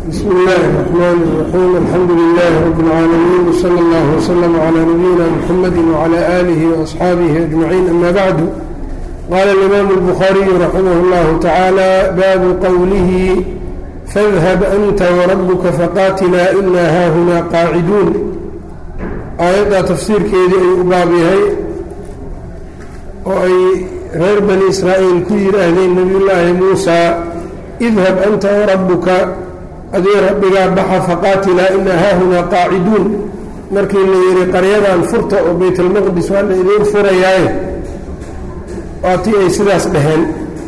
بسم الله الرحمن الرحيم الحمد لله رب العالمين وصلى الله وسلم على نبينا محمد وعلى آله وأصحابه أجمعين أما بعد قال الإمام البخاري رحمه الله تعالى باب قوله فاذهب أنت وربك فقاتلا إنا هاهنا قاعدون aayaddaa tafsiirkeedii ay u baab yahay oo ay reer bani israa'iil ku yidhaahdeen nebiyullaahi muusaa idhab anta warabbuka adii rabbigaa baxa faqaatilaa ina haahunaa qaaciduun markii la yidhi qaryadan furta oo baytalmaqdis waa la idiin furayaaye waa tii ay sidaas dhaheen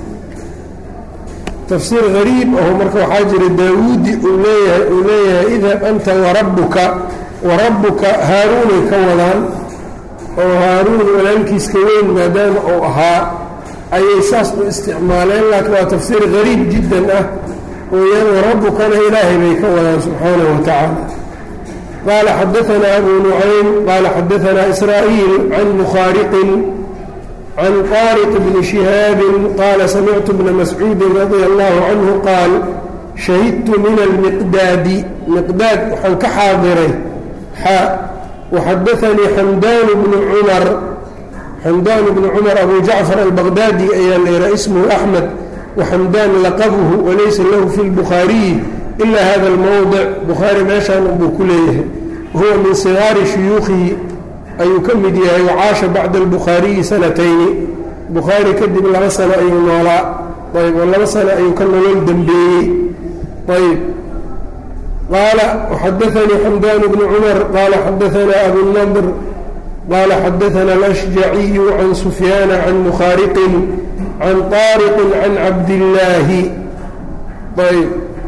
tafsiir hariib aho marka waxaa jira daawuudi uu leeyahay uu leeyahay idhab anta warabbuka warabbuka haaruunay ka wadaan oo haaruun walaalkiiska weyn maadaama uu ahaa ayay saas u isticmaaleen laakiin waa tafsiir hariib jiddan ah weyaan warabbukana ilaahay bay ka wadaan subxaanahu wa tacaala qaala xadaanaa abu nucaym qaala xadaanaa israa'iil can mukhaariqin can qaariq bni shihaabin qaala samictu bna mascuudin radia allahu canhu qaal shahidtu min almiqdaadi miqdaad waxaan ka xaadiray xaa waxadaanii xamdaan bnu cumar xamdaan bnu cumar abu jacfar albaqdaadi ayaa leeraa ismuhu axmed waxamdaan laqabuhu walaysa lahu fi lbukhaariyi ila hada almowdic bukhaari meeshaan buu ku leeyahay huwa min sigaari shuyuukhihi ayuu ka mid yahay wacaasha bacda albukhaariyi sanatayni bukhaari kadib laba sano ayuu noolaa ayb oo laba sano ayuu ka nolol dembeeyey ayb qaala xadaanii xamdaan bnu cumar qaala xadaanaa abunadr qaala xadaana alashjaciyu can sufyaana can mukhaariqin can طaariqin can cabdillaahi ayb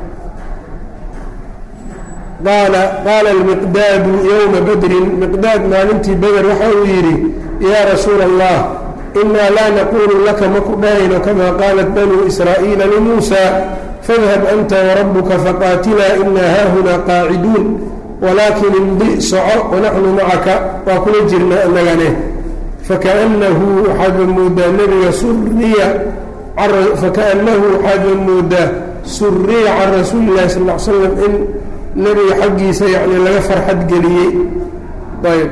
qaala qaala almiqdaadu yowma badrin miqdaad maalintii beder waxa uu yidhi yaa rasuula allah inaa laa naquulu laka maku dhahayno kamaa qaalat banuu israa'iila limuusa fadhab anta warabbuka faqaatilaa inaa haahunaa qaaciduun walaakin imdi soco wanaxnu macaka waa kula jirna annagane fakaannahu waxaadba moodaa nebiga suriya fakaannahu waxaadba moodaa suriya can rasuuli illahi sal l slam in nebiga xaggiisa yani laga farxad geliyey ayb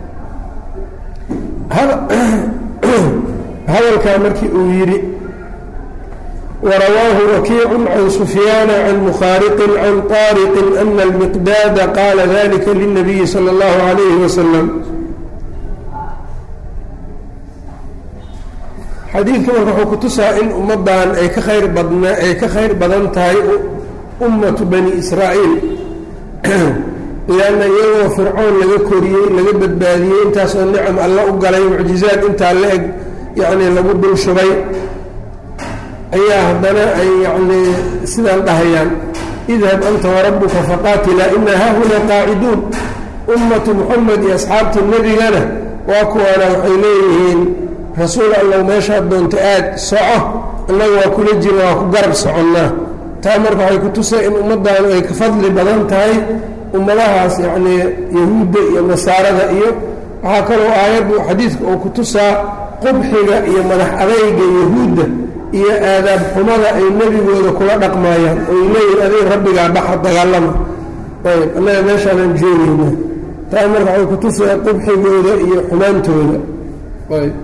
hadalkaa markii uu yidhi warawaahu wakiicu can sufyaana can mukhaariqin can طaariqin ana almiqdaada qaala dalika lilnabiyi salى اllahu عalayhi wasalam xadiidka marka wuxuu kutusaa in ummaddan ay ka khayr badna ay ka khayr badan tahay ummatu bani israa'iil lianna iyagoo fircoon laga koriyey laga badbaadiyey intaasoo nicam alla u galay mucjizaad intaa la eg yacnii lagu dul shubay ayaa haddana ay yacnii sidaan dhahayaan idhab anta warabbuka faqaatilaa ina haahunaa qaaciduun ummatu muxamed iyo asxaabtii nebigana waa kuwaana waxay leeyihiin rasuul allow meeshaad doonta aad soco innaga waa kula jira waa ku garab soconnaa taa marka waxay ku tusay in ummaddaanu ay ka fadli badan tahay ummadahaas yacnii yahuudda iyo nasaarada iyo waxaa kaloo aayaddu xadiidka oo ku tusaa qubxiga iyo madax adayga yahuudda iyo aadaab xumada ay nebigooda kula dhaqmaayaan oy leeyihin adig rabbigaa baxa dagaalama ayb annaga meeshaanaan joogayna taa marka waxay ku tusaya qubxigooda iyo xumaantooda ayb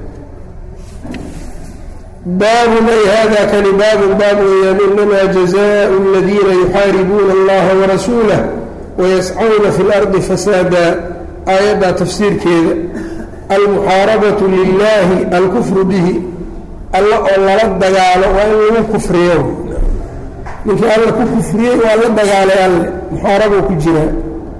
baabun ay hada kani baabun baab weeyaan inamaa jazaau aladiina yuxaaribuuna allaha warasuulah wayascawna fi lardi fasaada aayaddaa tafsiirkeeda almuxaarabatu lilaahi alkufru bihi alla oo lala dagaalo waa in lagu kufriyo ninkii alla ku kufriyey waa la dagaalay alle muxaarabou ku jiraa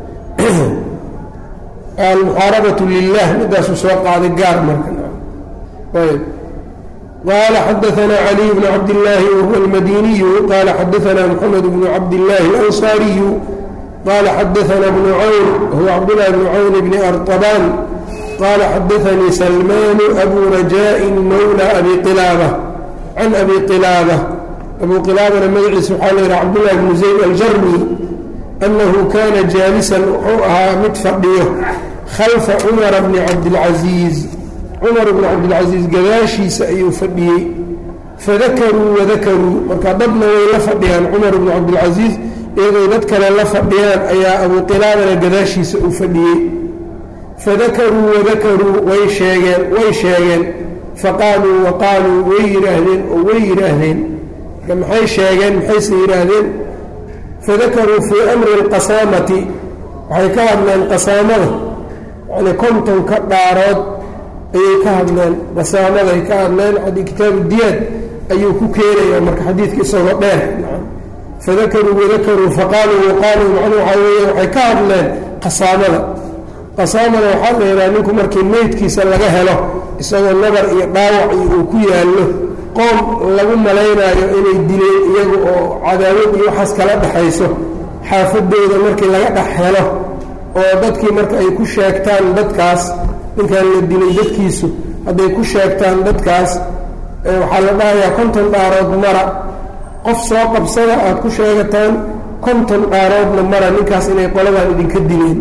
almuxaarabatu lilah midaasuu soo qaaday gaar marka ayb qaala xadaanaa caliy bnu cabdillaahi wahuwa almadiniyu qaala xadaanaa moxamed bnu cabdillaahi alansaariyu qaala xadaanaa bnu cawn wahuwa cabdullahi bnu cawn bni artabaan qaala xadaanii salmaanu abu rajaaءin mawla abi qilaaba can abi qilaaba abu qilaabana magaciisa waxaa la yidhaha cabdullahi bnu zayd aljarmi annahu kaana jaalisan wuxuu ahaa mid fadhiyo khalfa cumara bni cabdilcasiiz cumar bni cabdilcasiis gadaashiisa ayuu fadhiyey fadakaruu wadakaruu marka dadna way la fadhiyaan cumar bnu cabdilcasiis iyagoo dad kale la fadhiyaan ayaa abuu qilaabana gadaashiisa uu fadhiyey fadakaruu wadakaruu way sheegeen way sheegeen faqaaluu waqaaluu way yidhaahdeen oo way yidhaahdeen marka maxay sheegeen maxayse yidhaahdeen fadakaruu fii amri alqasaamati waxay ka hadleen qasaamada yacnii kontonka dhaarood ayay ka hadleen qasaamaday ka hadleen xadii kitaabu diyaad ayuu ku keenaya marka xadiidka isagoo dheer fadakaruu wadakaruu faqaaluu waqaaluu macnuu waxaa weeye waxay ka hadleen qasaamada qasaamada waxaa la yidhaha ninku markii meydkiisa laga helo isagoo nabar iyo dhaawac iyo uu ku yaallo qoom lagu malaynaayo inay dileen iyagu oo cadaawad iyo waxaas kala dhexayso xaafadooda markii laga dhex helo oo dadkii marka ay ku sheegtaan dadkaas ninkan la dilay dadkiisu hadday ku sheegtaan dadkaas waxaa la dhahayaa konton dhaarood mara qof soo qabsada aad ku sheegataan konton dhaaroodna mara ninkaas inay qoladan idinka dileen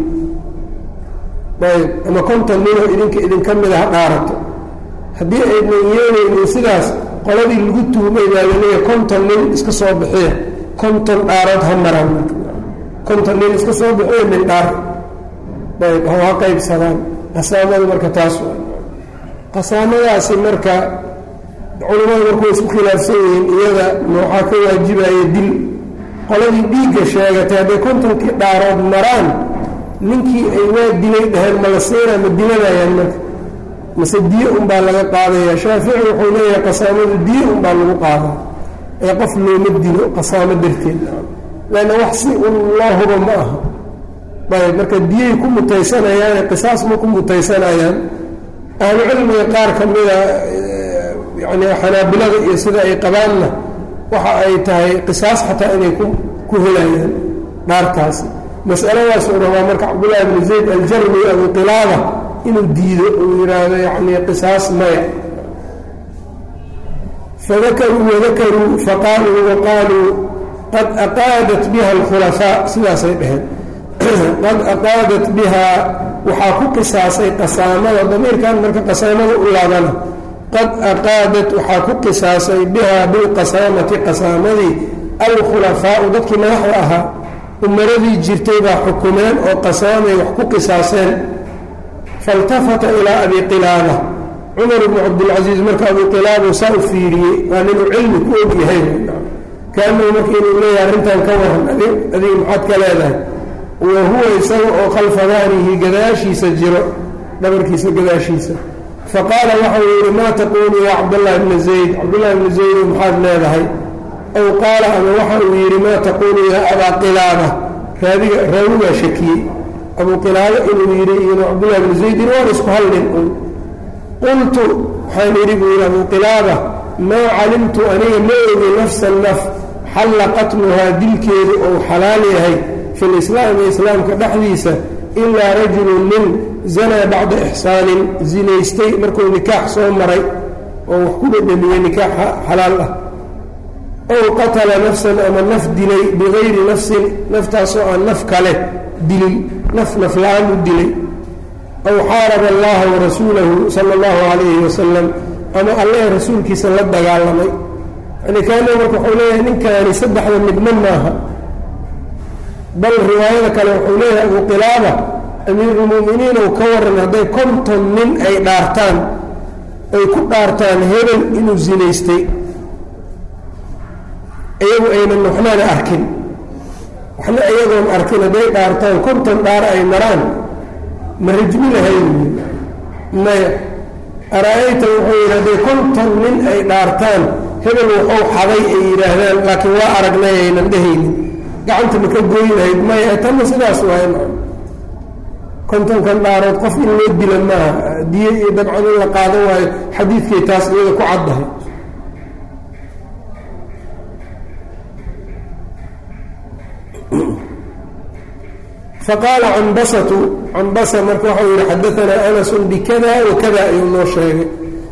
ayb ama konton ninoo idinka idinka mida ha dhaarato haddii aynan yeelaynin sidaas qoladii lagu tuhmay baalaleeya konton nin iska soo bixiya konton dhaarood ha maraan konton nin iska soo bixiya min dhaar ayb ha qaybsadaan qasaamadu marka taas qasaamadaasi marka culimmadu marku way isku khilaafsan yihiin iyada waxaa ka waajibaya dil qoladii dhiigga sheegatay hadday kontonkii dhaarood maraan ninkii ay waa dilay dhaheen mala siinaa ma dilanayaan marka mase diye unbaa laga qaadaya shaafici wuxuu leeyahay qasaamadu diye unbaa lagu qaadaa ee qof looma dilo qasaamo darteed lanna wax si un loo hubo ma aha ayb marka diyey ku mutaysanayaane qisaas ma ku mutaysanayaan ahlucilmiga qaar ka mida yani xanaabilada iyo sida ay qabaanna waxa ay tahay qisaas xataa inay ku helayaan dhaartaasi masaladaasuu rabaa marka cabdullahi bni zayd aljarmi abu qilaaba inuu diido uu yidhaahdo yani qisaas maya fadakaruu wadakaruu faqaaluu waqaaluu qad aqaadat biha alkhulafaa sidaasay dhaheen qad aqaadat bihaa waxaa ku qisaasay qasaamada damiirkan marka qasaamada u laabana qad aqaadat waxaa ku qisaasay bihaa bilqasaamati qasaamadii alkhulafaau dadkii madaxda ahaa umaradii jirtay baa xukumeen oo qasaamay wax ku qisaaseen failtafata ilaa abi qilaaba cumar bnu cabdilcasiis marka abu qilaaba saa u fiiriyey waa ninuu cilmi ku og yahay kaanahu marka inuu leeyahay arrintan ka waran adiga maxaad ka leedahay wa huwa isaga oo khalfa dahrihi gadaashiisa jiro dhabarkiisa gadaashiisa faqaala waxau yidhi maa taquulu yaa cabdاllahi bna zayd cabdullahi bna zaydo maxaad leedahay aw qaala ama waxa uu yidhi maa taquulu yaa abaa qilaaba raadiga raawigaa shakiyey abuu qilaaba inuu yidhi inu cabdullahi bna zaydin waan isku hallin un qultu waxaan yidhi buu yidhi abuu qilaaba maa calimtu aniga ma ogi nafsan naf xalla qatluhaa dilkeedu ou xalaal yahay fi lislaami islaamka dhexdiisa ilaa rajulun nin zanaa bacda ixsaanin zinaystay markuu nikaax soo maray oo wax ku dhedhamiyey nikaax xalaal ah ow qatala nafsan ama naf dilay bigayri nafsin naftaasoo aan naf kale dilin naf nafla-aan u dilay aw xaaraba allaha warasuulahu sala allahu calayhi wasalam ama alle rasuulkiisa la dagaalamay yani kaana marka wuxuu leeyahay ninkaani saddexda midna maaha bal riwaayada kale wuxuu leeyahay abu qilaaba amiirulmu'miniin ou ka waran hadday konton nin ay dhaartaan ay ku dhaartaan hebel inuu zinaystay iyagu aynan waxnana arkin waxna iyagoon arkin hadday dhaartaan konton dhaar ay maraan ma rajmi lahayn maya ara-ayta wuxuu yidhi hadday konton nin ay dhaartaan hebel wuxuu xaday ay yidhaahdaan laakiin waa aragnay aynan dhehaynin gacanta ma ka goy lahayd maya tanna sidaas waay kontonkan dhaarood qof in loo dila maaha diye iyo dabcan in la qaadan waayo xadiidkay taas iyada ku caddahay faqaala cambasatu cambasa marka waxau yihi xadaanaa anasun bikada wakada ayuu noo sheegay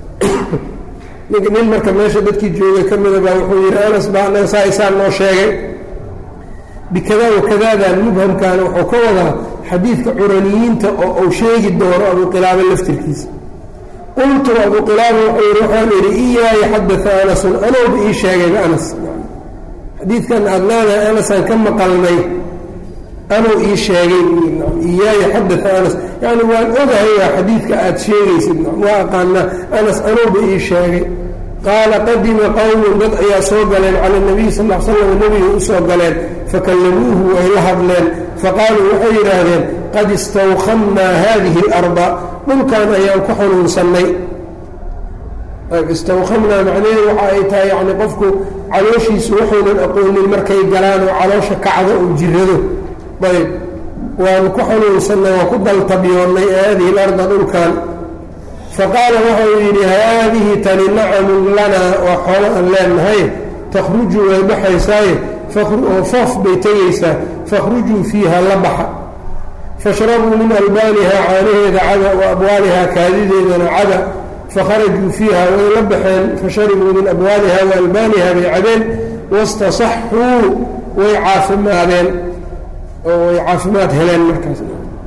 nin marka meesha dadkii joogay ka mida baa wuxuu yihi anas baa anaga saa isaa noo sheegay bikada wakadadan mubhamkaana wuxuu ka wadaa xadiidka curaniyiinta oo uu sheegi doono abu qilaaba laftirkiisa qultu abu qilaaba wuxuu yihi waxaan idhi iyaaya xadaa anasun anooba ii sheegayba anas xadiidkan aada leedahay anasaan ka maqalnay anuu ii sheegay iyaaya xadaa anas yani waan ogahayaa xadiidka aada sheegaysid waa aqaanaa anas anuuba ii sheegay qaala qadima qowmun dad ayaa soo galeen cala nabiy sal l slam nebiga u soo galeen fakallamuuhu way la hadleen faqaaluu waxay yidhaahdeen qad istawkhamnaa hadihi اlarda dhulkan ayaan ku xanuunsannay istawkhamnaa macnaheedu waxa ay tahay yani qofku calooshiisu waxaynan aqoonin markay galaan oo caloosha kacdo oo jirado ayb waan ku xanuunsannay waan ku daltabyoonnay haadihi larda dhulkan faqaala waxau yidhi haadihi tani nacamun lanaa waa xoolo aan leenahay takhruju way baxaysaaye oo foof bay tegaysaa fakhrujuu fiiha la baxa fashrabuu min albaaniha caanaheeda cada wa abwaalihaa kaadideedana cada fakharajuu fiiha way la baxeen fasharibuu min abwaaliha wa albaaniha bay cabeen wastasaxuu way caafimaadeen oo way caafimaad heleen markaas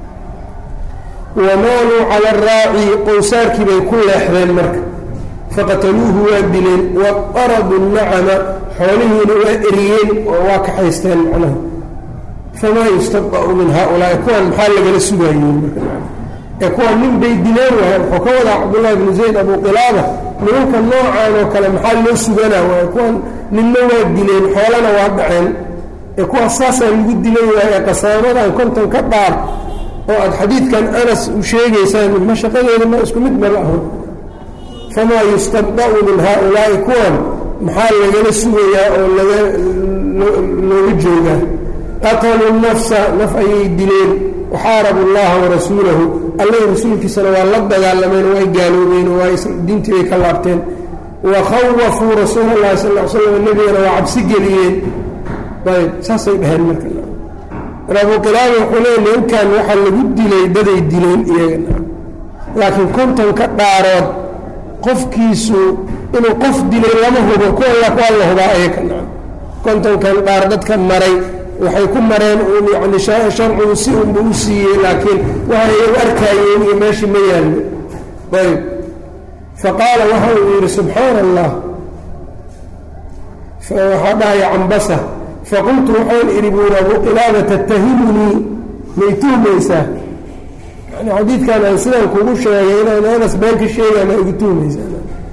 wamaaluu cala araaci qowsaarkii bay ku leexdeen marka faqataluuhu waa dileen waqaradu nacama xoolihiina waa eriyeen oo waa kaxaysteen macnaha famaa yustaba'u min haaulaai kuwan maxaa lagala sugaayeen marka ee kuwan nin bay dileen waay wuxuu ka wadaa cabdullahi bnu zayd abu qilaaba nimanka noocaan oo kale maxaa loo suganaa waay kuwan ninna waa dileen xoolana waa dhaceen ee kuwaas saasaa lagu dilan waay ee qasaamadan konton ka dhaar oo aada xadiidkan anas u sheegaysaan ma shaqadeeda ma isku mid ma laho famaa yustabda'u min haaulaa'i kuwan maxaa lagala sugayaa oo laga looga joogaa qataluu nafsa naf ayay dileen waxaarabu allaha warasuulahu alla rasuulkiisana waa la dagaalameen way gaaloobeen oo waa diintii bay ka laabteen wa khawafuu rasuula allahi sal l slam nebigana waa cabsi geliyeen ayb saasay dhaheen marka abu qilaaba wuxuu leey nimankan waxaa lagu dilay daday dileen iyaga laakiin kontonka dhaarood qofkiisu inuu qof dilay lama hubo kuwa waa la hubaa ayaga kontonkan dhaar dadka maray waxay ku mareen uun yani sharcigu si unba u siiyey laakiin waxay iyagu arkaayeen iyo meeshii ma yaallo ayb faqaala waxa uu yidhi subxaana allah waxaa dhahaya cambasa faqultu waxaan idhi buuri abu qilaaba tattahimunii may tuhmaysaa yani xadiidkan aan sidaan kugu sheegay inaan anas been ka sheegaan aa igu tuhmaysaa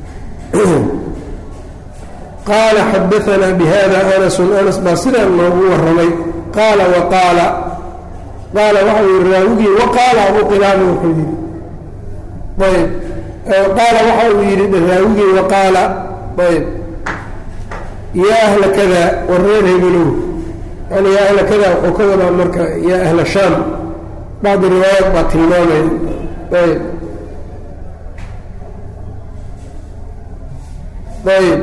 qaala xadaanaa bihada anasun anas baa sidaan noogu warramay qaala waqaala qaala waxau yihi raawigii waqaala abu qilaaba wuxuu yidhi ayb qaala waxa uu yidhi raawigii waqaala ayb yaa ahla kada war reer hebelow yani yaa ahla kada wuxuu ka wadaa marka yaa ahla shaam bacdi riwaayaat baa tilmaamaya ayb ayb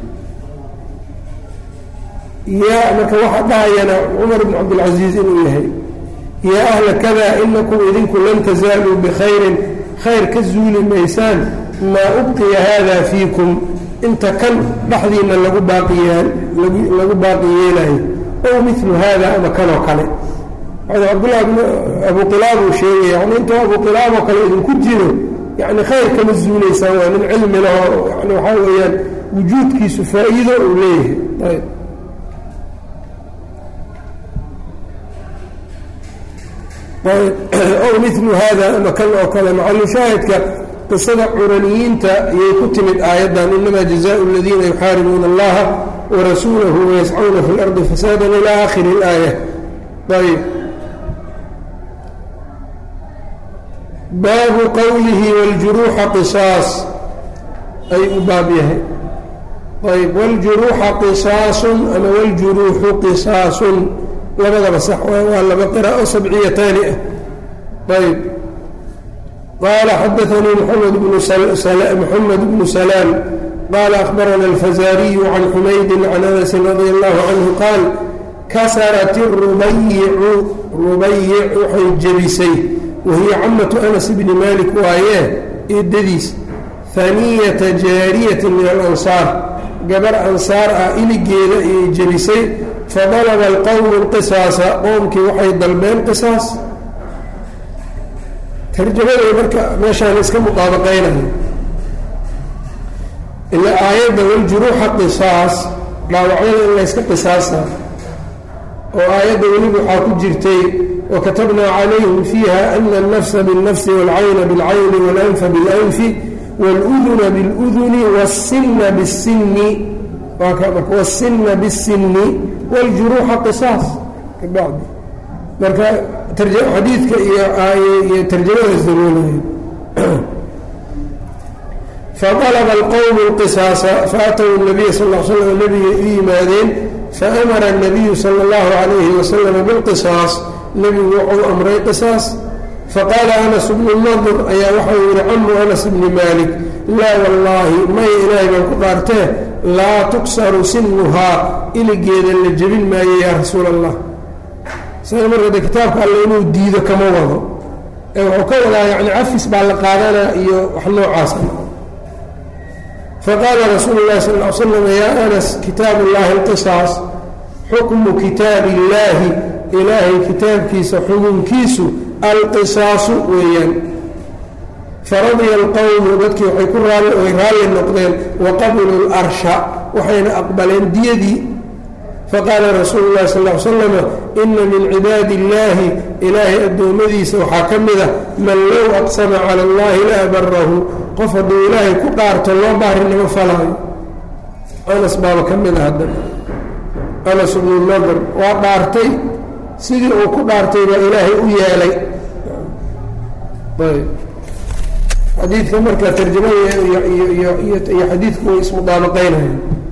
yaa marka waxaa dhahayana cumar bn cabdilcaziiz inuu yahay yaa ahla kada inakum idinku lan tazaaluu bikhayrin khayr ka zuuli maysaan maa ubqiya hada fiikum inta kan dhexdiina lagu baaqiyaan lagu baaqi yeelayo ow milu hada ama kanoo kale cabdullah bn abu qilaab uu sheegaya yani intuu abu qilaab oo kale idinku jiro yani khayr kama zuulaysaan waa nin cilmi laho yani waxaa weeyaan wujuudkiisu faa'iido uu leeyahay ayb ow milu hada ama kan oo kale macalushaahidka qisada curaniyiinta ayay ku timid aayaddan inama jazaءu اladiina yuxaaribuuna اllaha warasuulahu wayascuuna fi اlardi fasaadan ilى akhiri اlaaya ayb baabu qowlihi wاljuruuxa qisaas ay u baab yahay ayb wاljuruuxa qisaasun ama wاljuruuxu qisaasun labadaba sax waa laba qiraa'o sabciyataani ah ayb qaala xadaanii mxamed bnmoxamed bnu salaam qaala akhbarana alfazaariyu can xumaydin can anasin radia allahu canhu qaal kasarat rubayicu rubayic waxay jebisay wahiya camatu anas bni malik waayee eedadiis haniyata jaariyatin min alansaar gabar ansaar ah iligeeda ayay jebisay fadalaba alqowmu lqisaasa qoomkii waxay dalbeen qisaas tarjamaday marka meeshaan iska mudaabaqaynayo ilaa aayadda waljuruuxa qisaas dhaawacyada in layska qisaasa oo aayadda weliba waxaa ku jirtay wakatabnaa calayhim fiiha ana alnafsa biاlnafsi wاlcayna biاlcayni wاlanfa biاlanfi wاluduna biاluduni wاsina biاsini wاsina biاsini wاljuruuxa qisaas kabacdi marka xadiidka iyo tarjamadaas daboolaya faqalba alqowmu اlqisaasa faatow nabiya sal l slam nabigay u yimaadeen faamara الnabiyu salى اllahu calayhi wasalama biاlqisaas nebigu wuxuu amray qisaas faqaala anas bnu nadur ayaa waxau yihi camu anas bni maalik laa wallaahi may ilaahay baan ku dhaartee laa tuksaru sinuhaa iligeeda la jebin maayo yaa rasuul allah isaga markade kitaabka alle inuu diido kama wado ee wuxuu ka wadaa yani cafis baa la qaadanaa iyo wax noocaasa faqaala rasuulu اlahi sal l slam yaa anas kitaabu اllahi اlqisaas xukmu kitaabi اllaahi ilaahay kitaabkiisa xukunkiisu alqisaasu weeyaan faradiya alqowmu dadkii waxay ku raali ay raalli noqdeen waqabiluu اlarsha waxayna aqbaleen diyadii faqaala rasuulu اlahi sal l slama ina min cibaadi اllaahi ilaahay addoommadiisa waxaa ka mid a man low aqsama cala اllahi la abarahu qof hadduu ilaahay ku dhaarto loo baarinimo falaayo anas baaba ka mid a hadda anas bnu nadr waa dhaartay sidii uu ku dhaartay baa ilaahay u yeelay ayb xadiidka marka tarjamada iyo xadiidku way ismudaabaqeynaya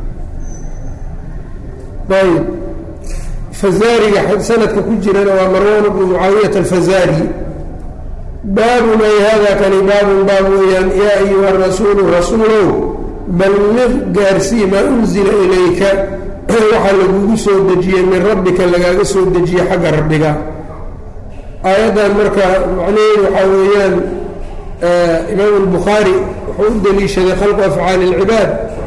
ayb fazaariga sanadka ku jirana waa marwan bnu mucaawiyata alfazaari baabun ay hada kani baabun baab weeyaan yaa ayuha rasuulu rasuulow balliq gaarsii maa unzila ilayka waxaa lagugu soo dejiyey min rabbika lagaaga soo dejiyey xagga rabbiga aayaddan marka macnaheedu waxaa weeyaan imaam albukhaari wuxuu u deliishaday khalqu afcaali اlcibaad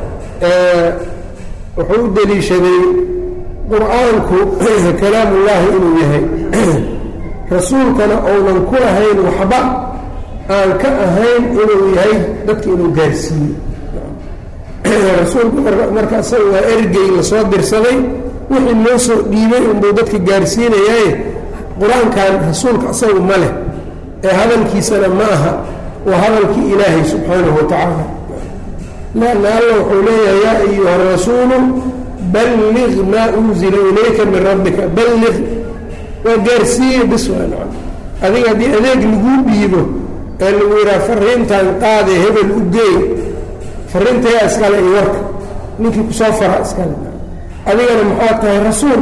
wuxuu u deliishaday qur-aanku kalaam ullaahi inuu yahay rasuulkana ounan ku lahayn waxba aan ka ahayn inuu yahay dadka inuu gaarsiiyo rasuulku marka isaga waa ergey lasoo dirsaday wixii loo soo dhiibay unbuu dadka gaarsiinayaaye qur-aankan rasuulka isagu ma leh ee hadalkiisana ma aha waa hadalkii ilaahay subxaanahu watacaala lanna alla wuxuu leeyahay yaa ayuha rasuulu balliq maa unzila ilayka min rabbika balliq waa gaarsiiye bis waa nacam adiga haddii adeeg laguu dhiibo ee lagu yidhaha fariintan qaade hebel u geey fariintayaa iskale iyo warka ninkii kusoo fara iskale adigana maxaa tahay rasuul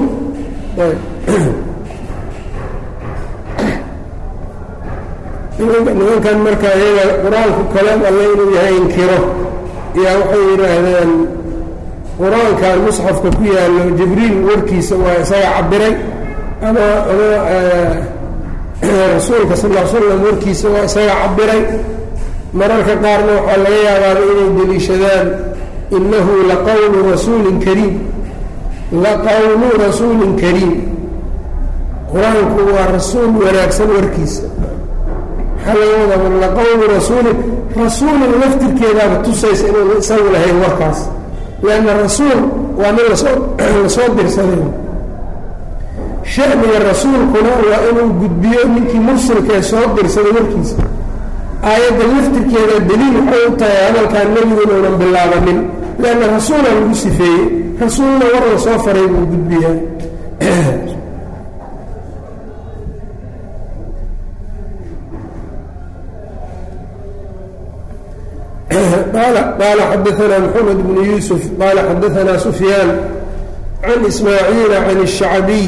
nimankan marka iyaga qur-aanku kalaam alle inuu yahay inkiro yaa waxay yidhaahdeen qur-aankan musxafka ku yaallo jibriil warkiisa waa isaga cabiray ama ama rasuulka sal l slam warkiisa waa isaga cabiray mararka qaarna waxaa laga yaabaaba inay deliishadaan innahu laqawlu rasuulin kariim laqawlu rasuulin kariim qur-aanku waa rasuul wanaagsan warkiisa maxaa laga wadaa laqawlu rasuulin rasuulin laftirkeedaaba tusaysa inuu isagu lahayn warkaas lanna rasuul waa nin lasoo lasoo dirsaday shaniga rasuulkuna waa inuu gudbiyo ninkii mursalkaee soo dirsaday warkiisa aayadda laftirkeeda daliil waxay u tahay hadalkaan nebiguna unan bilaabanin leanna rasuula lagu sifeeyey rasuulna war la soo faray buu gudbiyaa qaala xadaanaa mxamed bnu yuusuf qaala xadaanaa sufyaan can ismaaciila can الshacbiy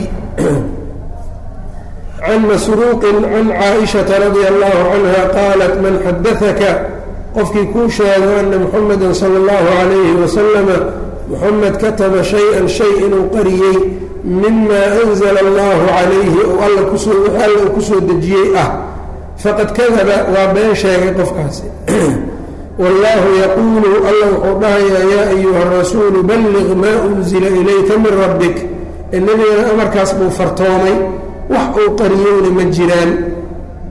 can masruuqin can caaئiشhaةa radia allahu canha qaalat man xadaثaka qofkii kuu sheego ana muxameda salى اllahu عalayhi wasalama muxamed kataba shay-an shay inuu qariyey mima anzla allahu calayhi ou alla kusoo alla uu kusoo dejiyey ah faqad kadaba waa been sheegay qofkaasi wallaahu yaquulu alla wuxuu dhahayaa yaa ayuha rasuulu balliq maa unzila ilayka min rabbik ee nebigana amarkaas buu fartoomay wax uu qariyowna ma jiraan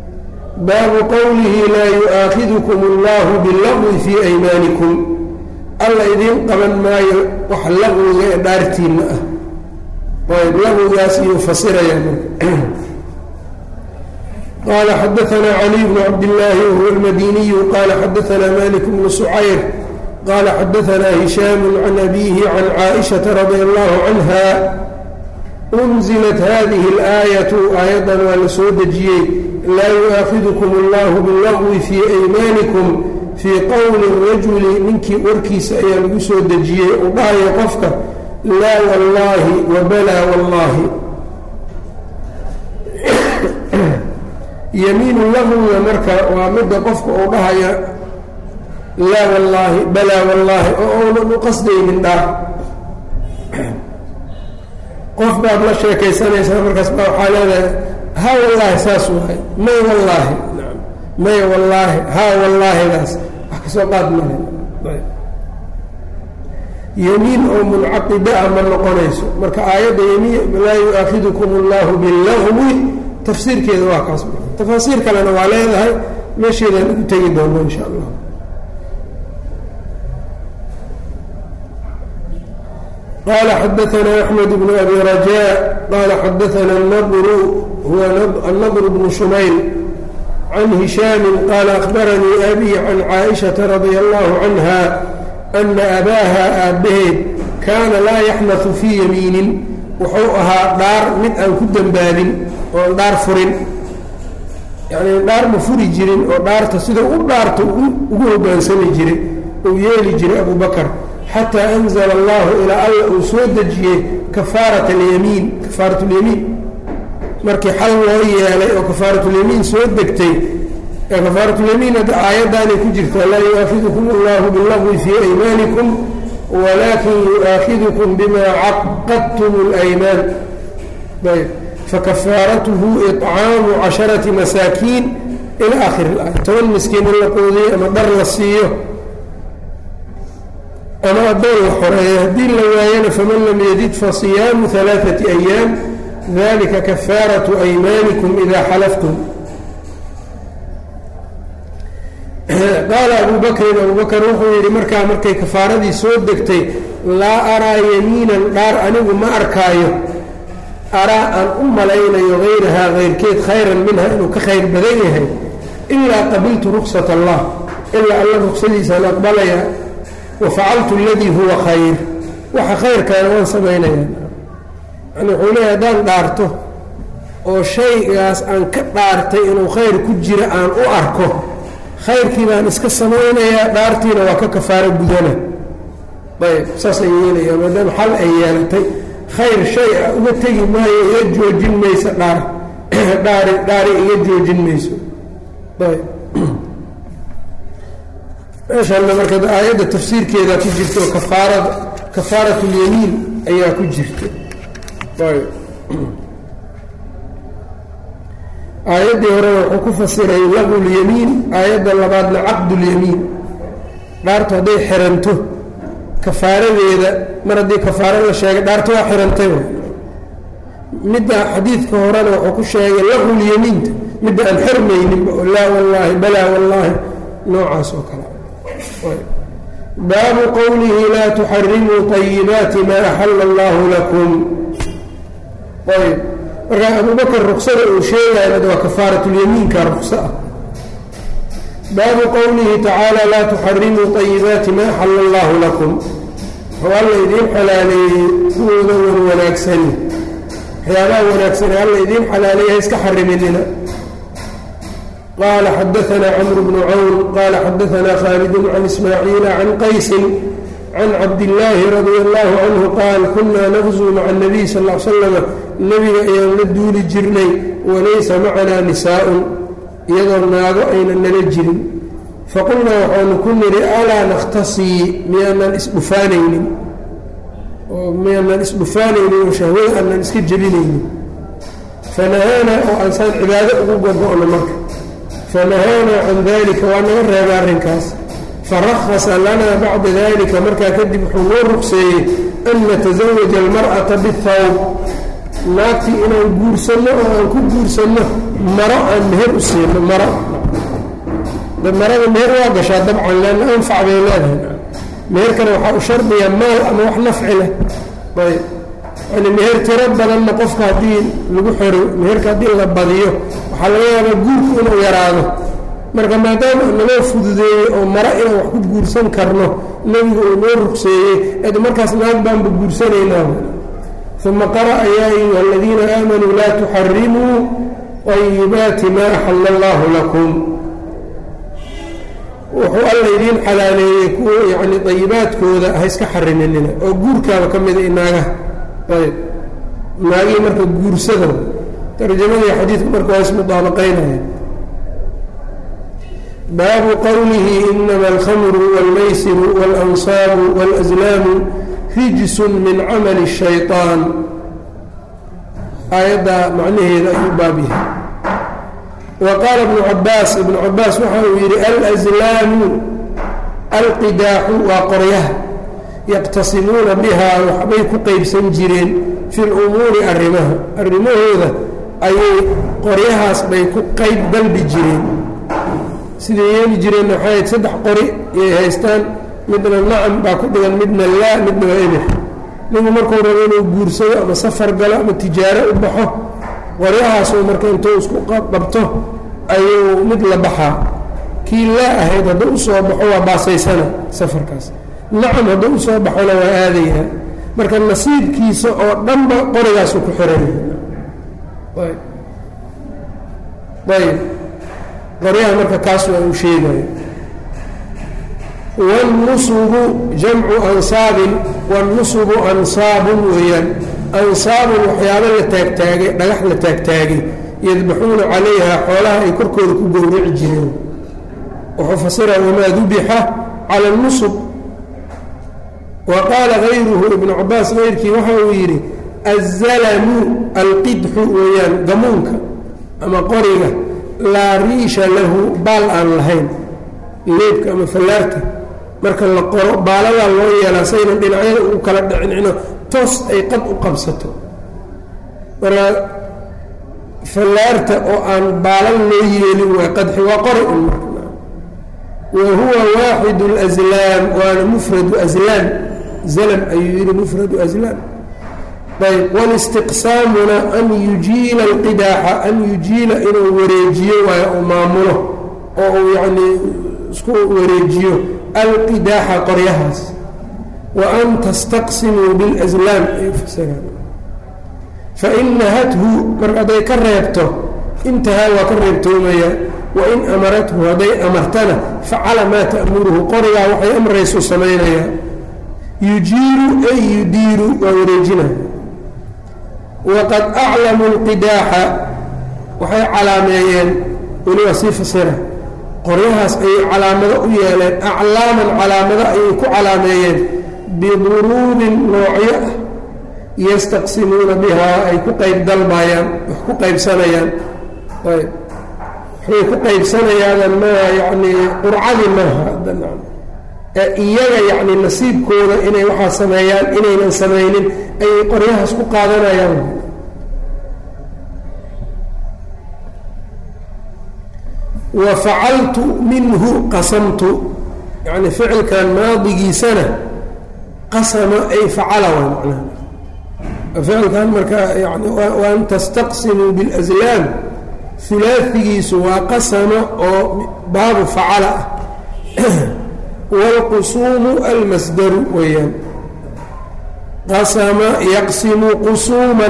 baabu qowlihi laa yu'aakhidukum allahu billaqwi fii aymaanikum alla idiin qaban maayo wax laqwiga ee dhaartiinna ah ayb laqwigaas iyuu fasiraya qala xadaثna caliي bn cabdالlahi whuwa اlmadiniyu qala xadaثna malik bnu sucayr qala xadaثna hishaam can abihi can caaئiشhaةa radi allahu canha unzilat hadihi اlآayaةu aayaddan waa la soo dejiyey laa yu'aakhidkm اllah biاlagwi fii aymaanikum fii qowli rajuli ninkii warkiisa ayaa lagu soo dejiyey uu dhahayo qofka laa wallaahi wabalaa wallaahi yamiinu lagwiga marka waa midda qofka uu dhahaya laa wallaahi balaa wallaahi oo uunan u qasdaynin dhaar qof baad la sheekaysanaysaa markaas baa waxaa leedahay ha wallaahi saas waay may wallaahi may wallaahi ha wallaahidaas wax kasoo qaad male yemiin oo muncaqida ah ma noqonayso marka aayadda yemiin laa yu-aakidukum allahu billagwi tafsiirkeeda waa kaas tafaasiir kalena waa leedahay meesheedaan ugu tegi doono insha allah qala xadaثna أxmed bn abi rajاء qala xadaثna الnbru huwa الnbr bn shumayl can hishaami qala akhbaranii abi can caaئiشhaةa radي اllahu canha ana abaaha aabbaheed kaana laa yaxnatu fii yamiinin wuxuu ahaa dhaar mid aan ku dembaabin oon dhaar furin yacnii dhaar ma furi jirin oo dhaarta sidau u dhaarta ugu hoggaansami jiray uu yeeli jiray abu bakar xataa anzala allahu ilaa alla uu soo dejiyey kafaarat alyamiin kafaaratulyamiin markii xal loo yeelay oo kafaaratulyamiin soo degtay ee kafaaratulyamiin hadda aayaddaanay ku jirtaa laa yu-aakidukum allahu billagwi fii aymaanikum walakin yu-aakidukum bima caqadtum اlaymaan ayb fakafaaratuhu iطcaamu casharati masaakiin ila akhiri اlaaya toban miskiin in la quudiyo ama dhar la siiyo ama addoon la xoreeyo haddii la waayana faman lam yajid fasiyaamu ثalaaثaةi أyaam dalika kafaaraةu aymaanikum ida xalaftum qaala abu bakrin abu bakr wuxuu yidhi markaa markay kafaaradii soo degtay laa araa yamiinan dhaar anigu ma arkaayo araa aan u malaynayo hayrahaa hayrkeed khayran minha inuu ka khayr badan yahay ilaa qabiltu ruksat allah ilaa alla ruksadiisaan aqbalaya wa facaltu aladii huwa khayr waxa khayrkaana waan samaynaya yani wuxuu leeyahy haddaan dhaarto oo shaygaas aan ka dhaartay inuu khayr ku jira aan u arko khayrkii baan iska samaynayaa dhaartiina waa ka kafaaro gudana ayb saasay yeelayaa maadaama xal ay yeelatay khayr shay a uga tegi maayo iga joojin mayso dhaar dhaari dhaari iga joojin mayso ayb meeshanna marka aayadda tafsiirkeedaa ku jirta oo kafaarada kafaarat اlyamiin ayaa ku jirta ayb aayaddii horena wuxuu ku fasiray laqu lyamiin aayadda labaadna caqdulyamiin dhaartu hadday xiranto kafaaradeeda mar haddii kafaaro la sheegay dhaarta waa xirantay midda xadiidka horena wuxuu ku sheegay laqulyamiinta midda aan xirmayninba oo laa wallaahi balaa wallaahi noocaas oo kale baabu qowlihi laa tuxarimuu طayibaati maa axala allahu lakum ayb markaa abubakr ruksada uu sheegaya waa kafaaratulyamiinka rukso ah baabu qowlihi tacaala laa tuxarimuu طayibaati ma axala allahu lakum wuxuu alla idiin xalaaleeyey kuwooda wan wanaagsani waxyaabaha wanaagsane alla idiin xalaaleeya iska xariminina qaala xadaثna cmr bnu cawn qaala xadaثna khaalid can ismaaciila can qaysi can cabdillaahi radia allahu canhu qaal kunaa naqzuu maca اnabiy sal l slama nebiga ayaan la duuli jirnay walaysa macanaa nisaa'un iyadoo naago aynan nala jirin faqulnaa waxaanu ku nidhi alaa nakhtasii miyaanan isdhufaanaynin oo miyaanan isdhufaanaynin oo shahwada aanan iska jebinaynin fanahaanaa oo aansaan cibaado ugu gogo-no marka fanahaanaa can dalika waa naga reeba arrinkaas farahasa lanaa bacda dalika markaa kadib wuxuu noo rugseeyey an natasawaja almar'ata bihawb naagtii inaan guursanno oo aan ku guursanno maro aan meher u siino maro marada meher waa gashaa dabcan leanna anfac bay leedahay meherkana waxaa u shardiya maal ama wax nafci leh ayb yani meher tiro badanna qofka haddii lagu xero meherka haddii la badiyo waxaa laga yaabaa guurku inuu yaraado marka maadaama naloo fududeeyey oo mara inaan wax ku guursan karno nebigu uu noo rugseeyey ed markaas naag baanba guursanaynaa uma qara'a yaa ayuha aladiina aamanuu laa tuxarimuu ayibaati maa axalla allaahu lakum wuxuu alla idiin xalaaleeyey kuwa yacni dayibaadkooda ha iska xariminina oo guurkaaba ka mida inaagaha ayb naagihii marka guursada tarjamadii xadiidku marka waa ismudaabaqaynaya baabu qowlihi inama alkhamru wاlmaysiru wاlansaabu wاlأslaamu rijsun min camali الshayطaan aayaddaa macnaheeda ayuu baab yahay wa qaala ibnu cabaas ibnu cabaas waxa uu yidhi alأslaamu alqidaaxu waa qoryaha yaqtasimuuna bihaa waxbay ku qeybsan jireen fi lumuuri arrimaha arrimahooda ayay qoryahaas bay ku qeyb dalbi jireen siday yeeli jireen waxay ahayd saddex qori yay haystaan midna nacam baa ku dhigan midna laa midna waa ebir ninku markuu rabo inuu guursado ama safar galo ama tijaaro u baxo qoryahaasuu marka intuu isku qabto ayuu mid la baxaa kii laa ahayd hadduu usoo baxo waa baasaysana safarkaas nacam hadduu usoo baxona waa aadayaa marka nasiibkiisa oo dhanba qorigaasu ku xiranaya ayb qoryaha marka kaas waa uu sheegayo wاlnusubu jamcu ansaabin wاlnusubu ansaabun weeyaan ansaabun waxyaabo la taagtaagay dhagax la taagtaagay yadbaxuuna calayha xoolaha ay korkooda ku gowraci jireen wuxuu fasira wamaa dubixa cala اnusub wa qaala gayruhu ibnu cabaas kayrkii waxa uu yidhi azalamu alqidxu weeyaan gamuunka ama qoriga laa riisha lahu baal aan lahayn leebka ama fallaarta marka la qoro baaladaa loo yeelaa saynan dhinacyada ugu kala dhicincino toos ay qad u qabsato marka fallaarta oo aan baalal loo yeelin waa qadxi waa qori un wa huwa waaxidu اlaslaam waana mufradu aslaam zalm ayuu yihi mufradu aslaam ayb walistiqsaamuna an yujiila alqidaaxa an yujiila inuu wareejiyo waayo uu maamulo oo uu yacnii isku wareejiyo alqidaaxa qoryahaas wa an tastaqsimuu biاlaslaam ay fasiraan fain nahathu mar hadday ka reebto intahaa waa ka reebtoomaya wain amarathu hadday amartana facala maa ta'muruhu qorigaa waxay amraysu samaynayaa yujiiru ay yudiiru waa wareejinaya waqad aclamuu اlqidaaxa waxay calaameeyeen weliba sii fasira qoryahaas ayay calaamado u yeeleen aclaaman calaamado ayay ku calaameeyeen biduruubin noocyo ah yastaqsimuuna bihaa ay ku qayb dalbayaan wax ku qaybsanayaan ayb waxbay ku qaybsanayaadan maa yacnii qurcadii maaha ee iyaga yacni nasiibkooda inay waxaa sameeyaan inaynan samaynin ayay qoryahaas ku qaadanayaan wa facaltu minhu qasamtu yacni ficilkan maadigiisana qasama ay facala waa macnaha ficilkan marka yani waan tastaqsimuu biاlaslaam hulaafigiisu waa qasama oo baabu facala ah wاlqusuumu almasdaru weeyaan qasama yaqsimu qusuuman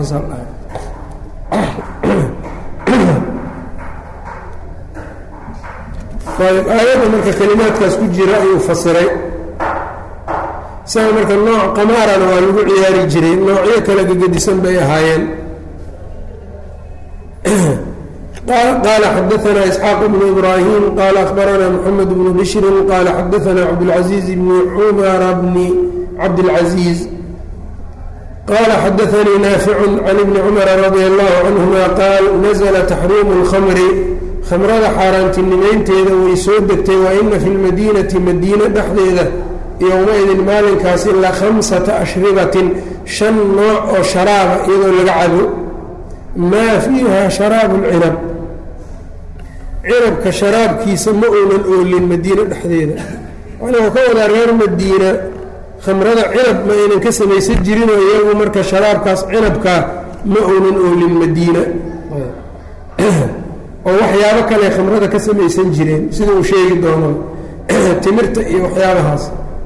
ayb aayadda marka kelimaadkaas ku jira ayuu fasiray isaga marka nooc qamaarana waa lagu ciyaari jiray noocyo kala gegedisan bay ahaayeen qال xdثna إسحاaq بن إbrاhيم qال أخبرna محمد بن بشر qال xdثna cبدالعزيز بن cmر بن cبدالعزيز qال xdثnي نافع عن بن cمر رضي الله عنهma qاal نزل تxريم الخمر khamrada xaaraantinimaynteeda way soo degtay وإna في الmadينةi madiine dhexdeeda yowmaidin maalinkaasi la khamسaةa أشhribaةi شhan nooc oo sharaaba iyadoo laga cabo maa fiiha sharaabu lcinab cinabka sharaabkiisa ma uunan oolin madiine dhexdeeda wuxuu ka wadaa reer madiina khamrada cinab ma aynan ka samaysan jirinoo iyagu marka sharaabkaas cinabkaa ma uunan oolin madiina oo waxyaabo kale khamrada ka samaysan jireen sida uu sheegi doono timirta iyo waxyaabahaas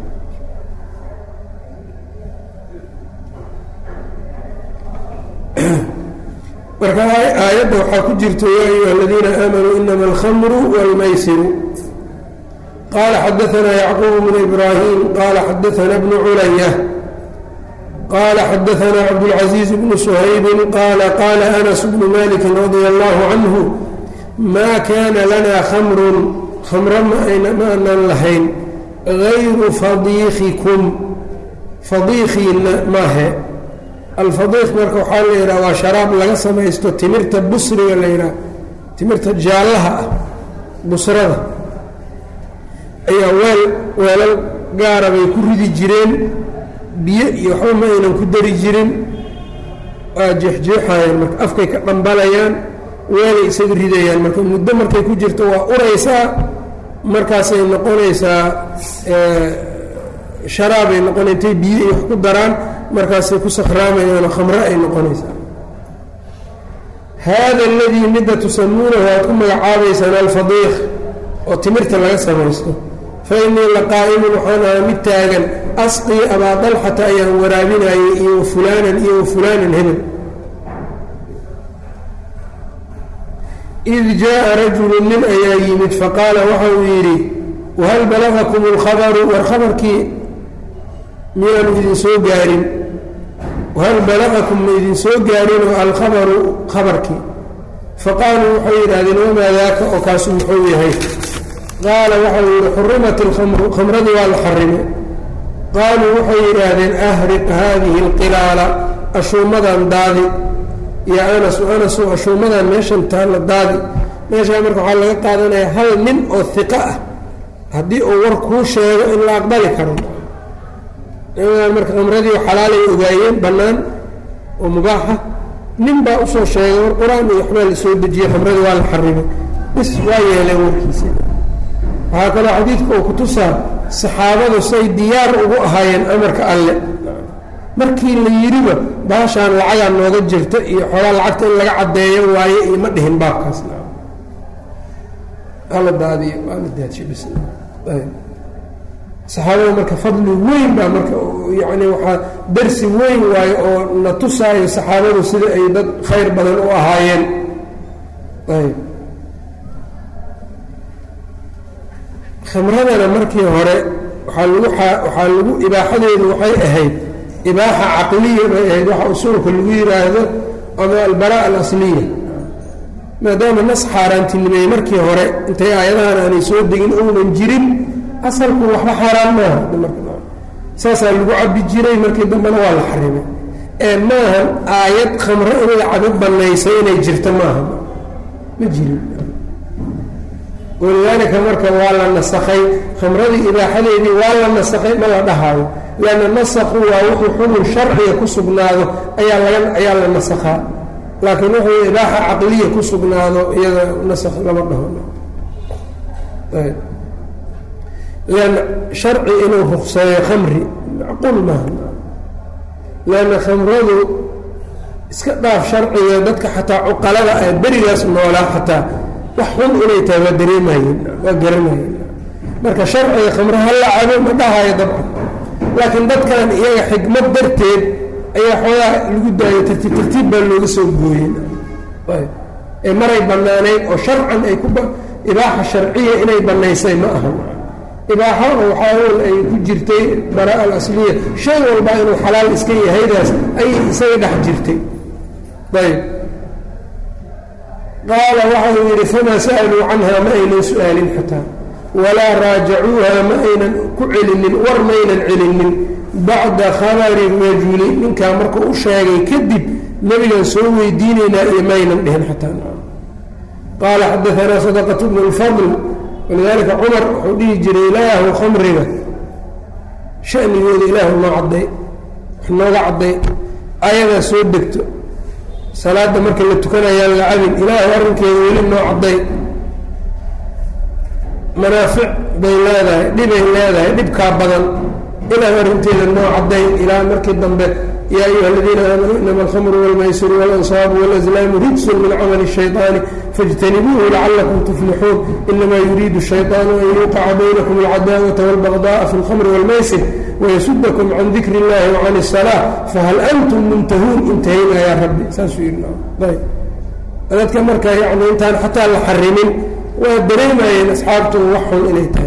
marka aayadda waxaa ku jirta yaa ayuha aladiina aamanuu inama alkhamru wاlmaysiru qala xadaanaa yacquub bnu ibraahim qala xadaana bnu culaya qala xadaanaa cabdاlcaزiiz bnu shaybi qala qala anas bnu maliki radia allahu canhu ma kana lana khamrun khamro ma aanan lahayn gayru fadiikikum fadiikiina maahe alfadiiq marka waxaa la yidhaha waa sharaab laga samaysto timirta busriga la yidhaha timirta jaallaha ah busrada ayaa weel weelal gaara bay ku ridi jireen biyo iyo waxba ma aynan ku dari jirin waa jeexjeexayaan marka afkay ka dhambalayaan weelay isaga ridayaan marka muddo markay ku jirto waa uraysaa markaasay noqonaysaa sharaabay noqona intay biyo iyo wax ku daraan markaasay ku sakraamayaan oo khamre ay noqonaysaa haada aladii midda tusamuunahu aad ku magacaabaysaan alfadiiq oo timirta laga samaysto fa innii laqaa'imun waxaan ahaa mid taagan asqii abaa dalxata ayaan waraabinayay iyo wa fulaanan iyo wa fulaanan hebel id jaaءa rajulu nin ayaa yimid faqaala waxa uu yidhi wahal balagakum اlkhabaru war khabarkii miyaanu idin soo gaarin wahal balagakum ma idin soo gaarin oo alkhabaru khabarkii faqaaluu waxay yidhahdeen wamaa daaka oo kaasu muxuu yahay qaala waxau yidhi xurimat اlkhamru khamradii waa la xarimay qaaluu waxay yidhaahdeen ahriq haadihi اlqilaala ashuumadan daadi ya anasu anasu ashuumadan meeshan taalla daadi meeshaa marka waxaa laga qaadanaya hal nin oo hiqo ah haddii uu war kuu sheego in la aqbali karo nimadan marka khamradii xalaalay ogaayeen bannaan oo mubaaxa nin baa usoo sheegay war qur-aan iyo waxbaa la soo dejiyey khamradii waa la xarimay bis waa yeeleen warkiisa waxaa kaloo xadiidka uu kutusaa saxaabadu say diyaar ugu ahaayeen amarka alle markii la yidhiba baashaan lacagaa nooga jirta iyo xoogaa lacagta in laga caddeeyo waaye iyo ma dhihin baabkaas ala daadiyo ala daadshabis saxaabada marka fadli weyn baa marka yani waxaa darsi weyn waayo oo na tusaayo saxaabadu sida ay dad khayr badan u ahaayeen ayb khamradana markii hore waaa lagu waxaa lagu ibaaxadeedu waxay ahayd ibaaxa caqliya bay ahayd waxa usuulka lagu yidhaahdo ama albaraa alasliya maadaama nas xaaraantinimeeyey markii hore intay aayadahan aanay soo degin ounan jirin asalku waxba xaaraan maaha saasaa lagu cabi jiray markii dambena waa la xarimay ee maahan aayad khamro in la cabo banaysay inay jirto maaha ma jirin walidaalika marka waa la nasakhay khamradii ibaaxadeedii waa la nasakhay ma la dhahaayo lanna nasakhu waa wuxuu xukun sharciga ku sugnaado ayaa laga ayaa la nasakhaa laakiin wuxuu ibaaxa caqliya ku sugnaado iyada nasakh lama dhaho lanna sharci inuu rukseeyo khamri macquul maaha lanna khamradu iska dhaaf sharciga dadka xataa cuqalada ah berigaas noolaa xataa wax xun inay tahay waa dareemayeen waa garanayeen marka sharciga khamre ha la cabo ma dhahayo dabcan laakiin dadkan iyaga xikmad darteed ayaa xoogaa lagu daayo tartiib tartiib baa looga soo gooyen ee maray bannaanayd oo sharcan ay ku ibaaxa sharciya inay bannaysay ma aha ibaaxo oo waxaa ay ku jirtay baraa alasliya shay walba inuu xalaal iska yahaydaas ayay isaga dhex jirtay ayb qaala waxa uu yidhi famaa sa'aluu canha ma aynan su-aalin xataa walaa raajacuuha ma aynan ku celinin war maynan celinin bacda khabari rajuli ninkaa markuu u sheegay kadib nebigan soo weydiinaynaa iyo maynan dhihin xataa qaala xadaanaa sadaqatu bnu lfadl walidaalika cumar wuxuu dhihi jiray ilaahu khamriga shanigooda ilaahu noo cadday wax nooga cadday ayadaa soo degto salaada marka la tukanayaan la cabin ilaahu arrinkeeda weli noo cadday manaafic bay leedahay dhibay leedahay dhibkaa badan ilaa arrinteeda noo caddayn ilaa markii dambe yaa ayuha aladiina aamanuu inama alkhamru walmaysiru waalansaabu walazlaamu rijsun min camali الshayطaani faاjtanibuuhu lacalakum tuflixuun inama yuriidu الshayطaanu an yuuqaca baynakum alcadaawata wاlbagdaءa fi اlkhamri wاlmaysir wayasudakum can dikri اllahi wacan الsalaa fahal antum muntahuun intahayna yaa rabbi saasuu yidhi dadka marka yani intaan xataa la xarimin waa dareemayeen asxaabtu wax xun inay tahay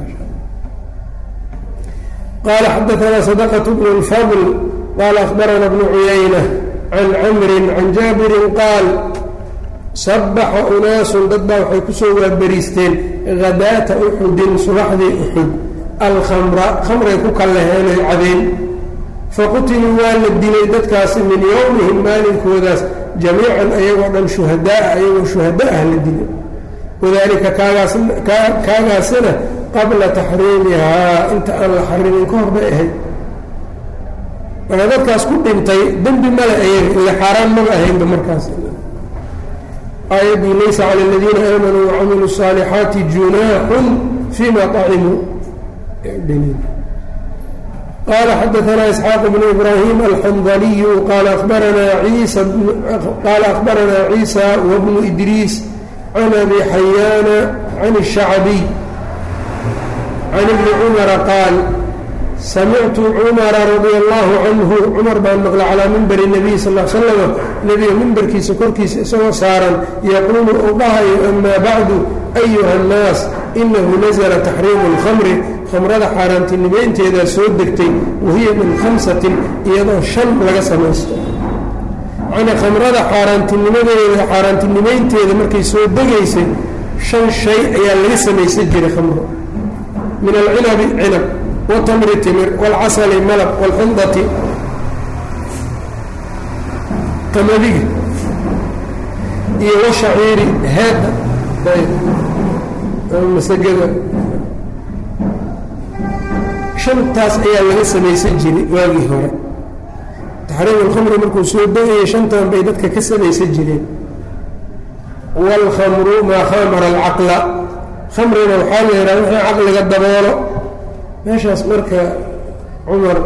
qال xdثna صدقة بن الفضل qال أخبرna بن عuyaynة عن cمr عن jاaبر qاaل صبxa أناaس dad baa waxay kusoo waaberiisteen غadاةa أxudin subaxdii أxud alkمra khamray ku kallaheenay cadeen faqtiluu waa la dilay dadkaasi min yowmihim maalinkoodaas jamiican ayagoo dhan shuhadaaa ayagoo shuhada ah la dilay wadalika kaagaasina qabla taxriimihaa inta aan la xarimin ka hor bay ahayd marka dadkaas ku dhintay dembi male ayaga ila xaaraan maba ahaynba markaas aayaddii laysa cala aladiina aamanuu wacamiluu الصaalixaati junaaxun fima طacimuu qala xadaثna isxaaq bn ibrahim alxandaliyu qala abaranaa iisa qaala akhbaranaa ciisa wbnu idriis can abi xayaana can الshacbiy can ibni cumara qaal samictu cumara radia allahu canhu cumar baan maqla calaa mimbari nabiy sal l slama nebiga mimbarkiisa korkiisa isagoo saaran yaquulu uu dhahayo amaa bacdu ayuha annaas inahu nazla taxriimu اlkhamri khamrada xaaraantinimaynteedaa soo degtay wahiya min khamsatin iyadoo shan laga samaysto macnaa khamrada xaaraantinimadeeda xaaraantinimaynteeda markay soo degaysay shan shay ayaa laga samaysan jiray khamro min alcinabi cinab watamri timir waalcasali malab waalxindati qamadiga iyo washaciiri heedda masagada shantaas ayaa laga samaysan jiray waagii hore taxriim alkhamri markuu soo degayay shantan bay dadka ka samaysan jireen waalkhamru maa khamara alcaqla khamrina waxaa la yidhaha wixii caqliga daboolo meeshaas marka cumar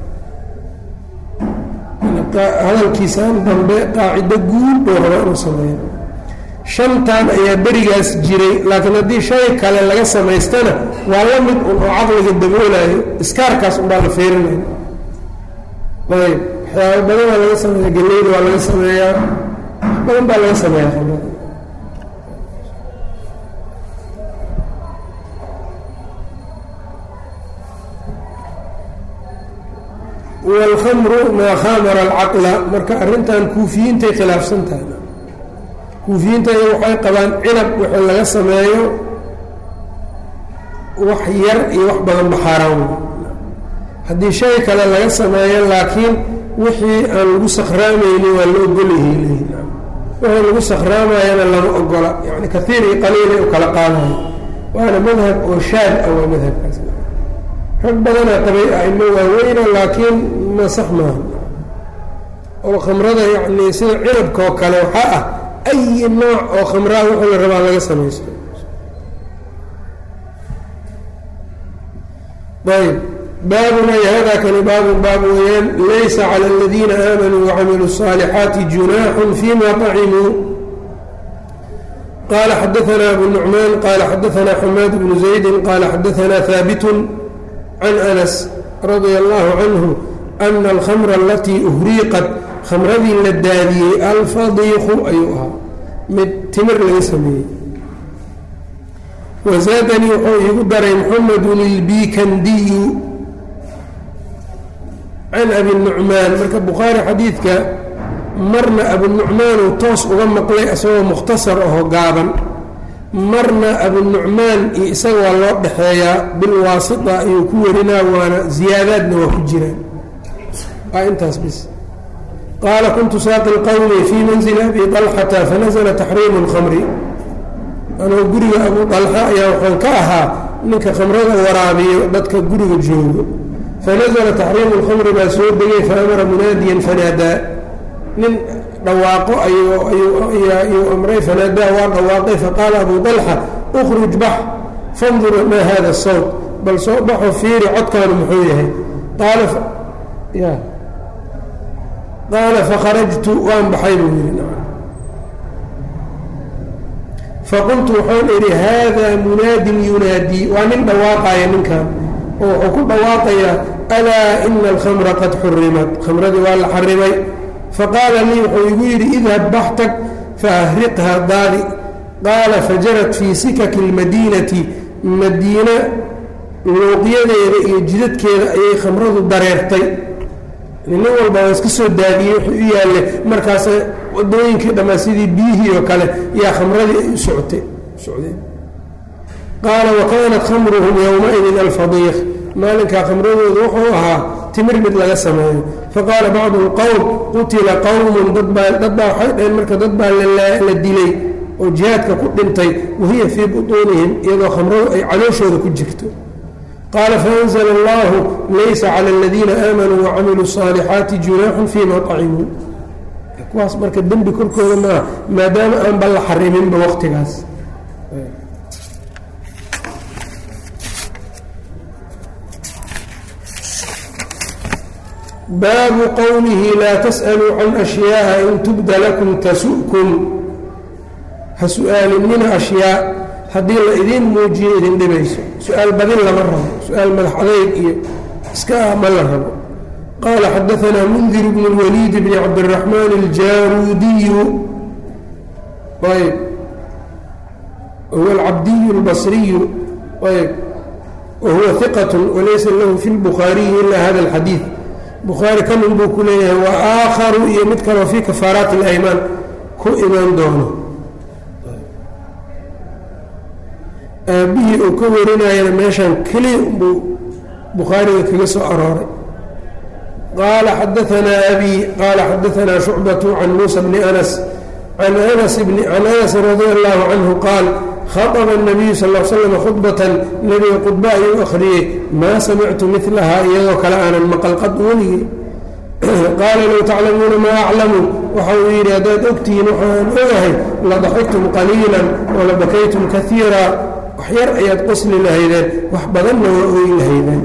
hadalkiisaan dambe qaacido guud buu rabaa inuu sameeyo shantan ayaa berigaas jiray laakiin haddii shay kale laga samaystana waa la mid un oo caqliga daboolayo iskaarkaas unbaa la feerinaya ayb waxyaaba badan waa laga sameeya galeyda waa laga sameeyaa wax badan baa laga sameeyaa khamrada wاlkhamru maa khamara alcaqla marka arrintan kuufiyiintay khilaafsan tahay kuufiyiinta iy waxay qabaan cinab wixii laga sameeyo wax yar iyo wax badan baxaaraan haddii shay kale laga sameeyo laakiin wixii aan lagu sakraamaynin waa la ogolyahay leeyihin wixii lagu sakraamayana lama ogola yani kaiir iyo qaliilay u kala qaadayo waana madhab oo shaad ah waa madhabkaas rag badanaa qabay aimo waaweyna laakiin ma sax maaha oo khamrada yacni sida cinabka oo kale waxaa ah ayi nooc oo khamraa wuxuu la rabaa laga samaysto ayb baabun ay hada kani baabun baab weeyaan laysa cala aladiina aamanuu wacamiluu الصaalixaati junaaxun fima طacimuu qala xadaثna abu nucmaan qala xadaثna xamaad bnu زaydi qala xadaثna haabit can anas radia allahu canhu ana alkhamra alatii uhriiqat khamradii la daadiyey alfadiiqu ayuu ahaa mid timir laga sameeyey wazaadanii wuxuu iigu daray muxamedun ilbikandiyu can abi nucmaan marka bukhaari xadiidka marna abunucmaanuu toos uga maqlay isagoo mukhtasar aho gaaban marna abunucmaan iyo isaga waa loo dhexeeyaa bilwaasita ayuu ku warinaa waana ziyaadaadna waa ku jiraan waa intaas bis qaala kuntu saaqi lqowmi fii manzili abi طalxata fanazla taxriimu اlkhamri anoo guriga abu طalxa ayaa waxaan ka ahaa ninka khamrada waraabiyo dadka guriga joogo fanazla taxriimu اlkhamri baa soo degay faamara munaadiyan fanaadaa nin dhawaaqo ayuu amray fanaadaa waa dhawaaqay faqaala abu طalxa اkhruj bax fandur maa hada sawt bal soo baxo fiiri codkaanu muxuu yahay qaala ya qaala fakharajtu waan baxay buu yidhi faqultu waxaan idhi haadaa munaadin yunaadii waa nin dhawaaqaya ninkan oo wuxuu ku dhawaaqayaa alaa ina alkhamra qad xurimat khamradii waa la xarimay faqaala lii wuxuu igu yidhi idhab baxtag faahriqha daadi qaala fajarat fii sikaki اlmadiinati madiina luuqyadeeda iyo jidadkeeda ayay khamradu dareertay nin walba waa iska soo daadiyey wuxuu u yaalle markaas wadooyinkii dhammaa sidii biyihii oo kale yaa khamradii ay u socotay socdeen qaala wa kaanat khamruhum yowmaidin alfadiiq maalinkaa khamradooda wuxuu ahaa timir mid laga sameeyo faqaala bacdu lqowm qutila qowmun dadbaa dad baa waxay dhaheen marka dad baa la dilay oo jihaadka ku dhintay wahiya fii butuunihim iyadoo khamradu ay calooshooda ku jirto qaala faanzla allahu laysa cala aladiina aamanuu wacamiluu الصaalixaati junaaxun fima طacimuu kuwaas marka dembi korkooda maaha maadaama aanba la xariminba waqtigaas baabu qowlihi laa tasأaluu can أshyaءa in tubda lakum tasu'kum ha su-aalinina ashyaa haddii la idiin muujiyo idin dhibayso su-aal badin lama rabo su-aal madax adeyg iyo iska ah ma la rabo qaala xadaanaa mundir bn اlwaliid bni cabdالraxmaan اljaruudiyu ayb huwa alcabdiyu اlbasriyu ayb wahuwa hiqat walaysa lahu fi اlbukhaariyi ila hada اlxadiid bukhaari kanin buu ku leeyahay wa aakharu iyo mid kaloo fii kafaaraati اlaymaan ku imaan doono aabbihii uu ka warinayana meeshan keliya buu bukhaariga kaga soo arooray qaala xadaanaa abi qaala xadaanaa shucbatu can muusa bni anas can anas bni can anas radia allahu canhu qaal khaطba الnabiyu sal l slam khudbatan nebiga khudba ayuu akhriyey maa samictu milahaa iyadoo kale aanan maqal qad weligii qaala low taclamuuna maa aclamu waxa uu yidhi haddaad ogtihiin waxaan ogahay ladaxiktum qaliila walabakaytum kaiira wax yar ayaad qosli lahaydeen wax badanna waa ooyi lahaydeen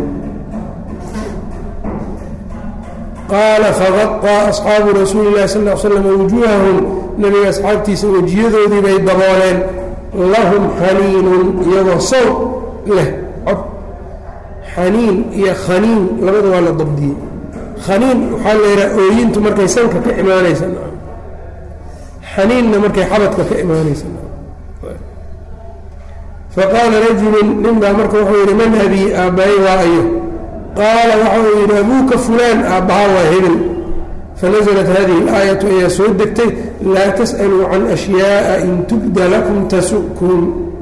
qaala faqaطaa asxaabu rasuuli اlahi sal l slam wujuuhahum nebiga asxaabtiisa wejiyadoodii bay dabooleen lahum xaniinun iyagoo sow leh cod xaniin iyo khaniin labada waa la dabdiyey khaniin waxaa la yidhaha ooyintu markay sanka ka imaanaysa xaniinna markay xabadka ka imaanaysa faqaala rajulu nin baa marka wuxuu yidhi man abii aabbaye waa ayo qaala waxa uu yidhi abuuka fulaan aabbaha waa hebel fanaزlat hadihi اlaayatu ayaa soo degtay laa tasأaluu can أshyaءa in tubda lakum tasu'kum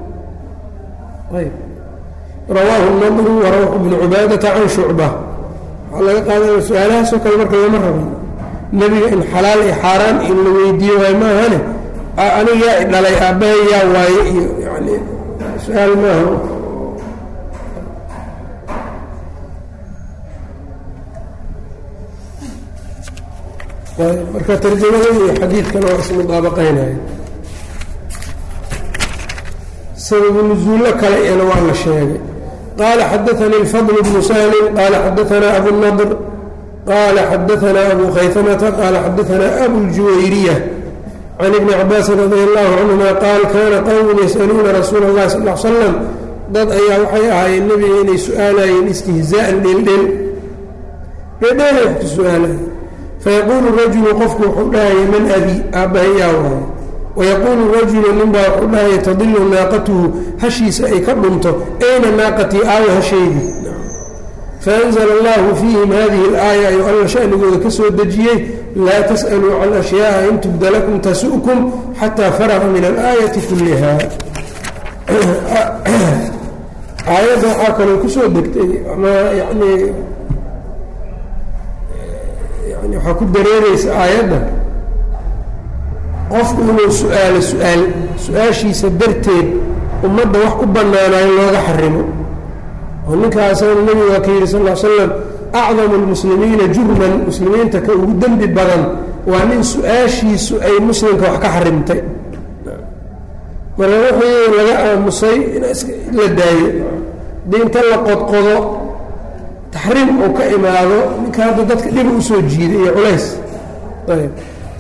rawaahu nadru warawxu bnu cubaadata can shucba waxaa laga qaadanaya su-aalahaasoo kale marka lama rabo nebiga in xalaal iyo xaaraan in la weydiiyo waay maahane aniga yaa dhalay aabbahay yaa waaye iyo yani su-aal maaha marka tarjamada iyo xadiidkan waa ismudaabaqaynaya sababu nuzuullo kale iyana waa la sheegay qaala xadaanii اlfadl bnu sahlin qaala xadaanaa abu nadr qaala xadaanaa abu khaytamata qaala xadaanaa abu ljuwayriya can ibni cabaasin radi allahu canhuma qaal kana qowmun yas'aluuna rasuula اllahi sal l slam dad ayaa waxay ahaayeen nebiga inay su-aalayeen istihzaa'an dheeldheel dheeldheelay wax ku su-aalayen fayaquulu rajulu qofku wuxuu dhahaya man abi aabbahay yaa waayo wayaquulu rajulu ninbaa wuxuu dhahaya tadilu naaqatuhu hashiisa ay ka dhunto ayna naaqatii aawo hasheydii faanzla allahu fiihim hadihi اlaaya ayuu alla shanigooda ka soo dejiyey laa tas'aluu can ashyaءa in tubda lakum tasu'kum xataa faraqa min alaayati kulliha aayadda waxaa kaloo kusoo degtay ama yani yani waxaa ku dareereysa aayadda qofku inuu su-aalo su-aal su-aashiisa darteed ummadda wax u bannaanayo looga xarimo oo ninkaasana nebigu waa ka yidhi sal l slam acdamu lmuslimiina jurman muslimiinta ka ugu dembi badan waa nin su-aashiisu ay muslimka wax ka xarimtay marka wixii laga aamusay in la daayo haddii inta la qodqodo taxriim uu ka imaado ninka hadda dadka dhiba usoo jiiday iyo culays ayb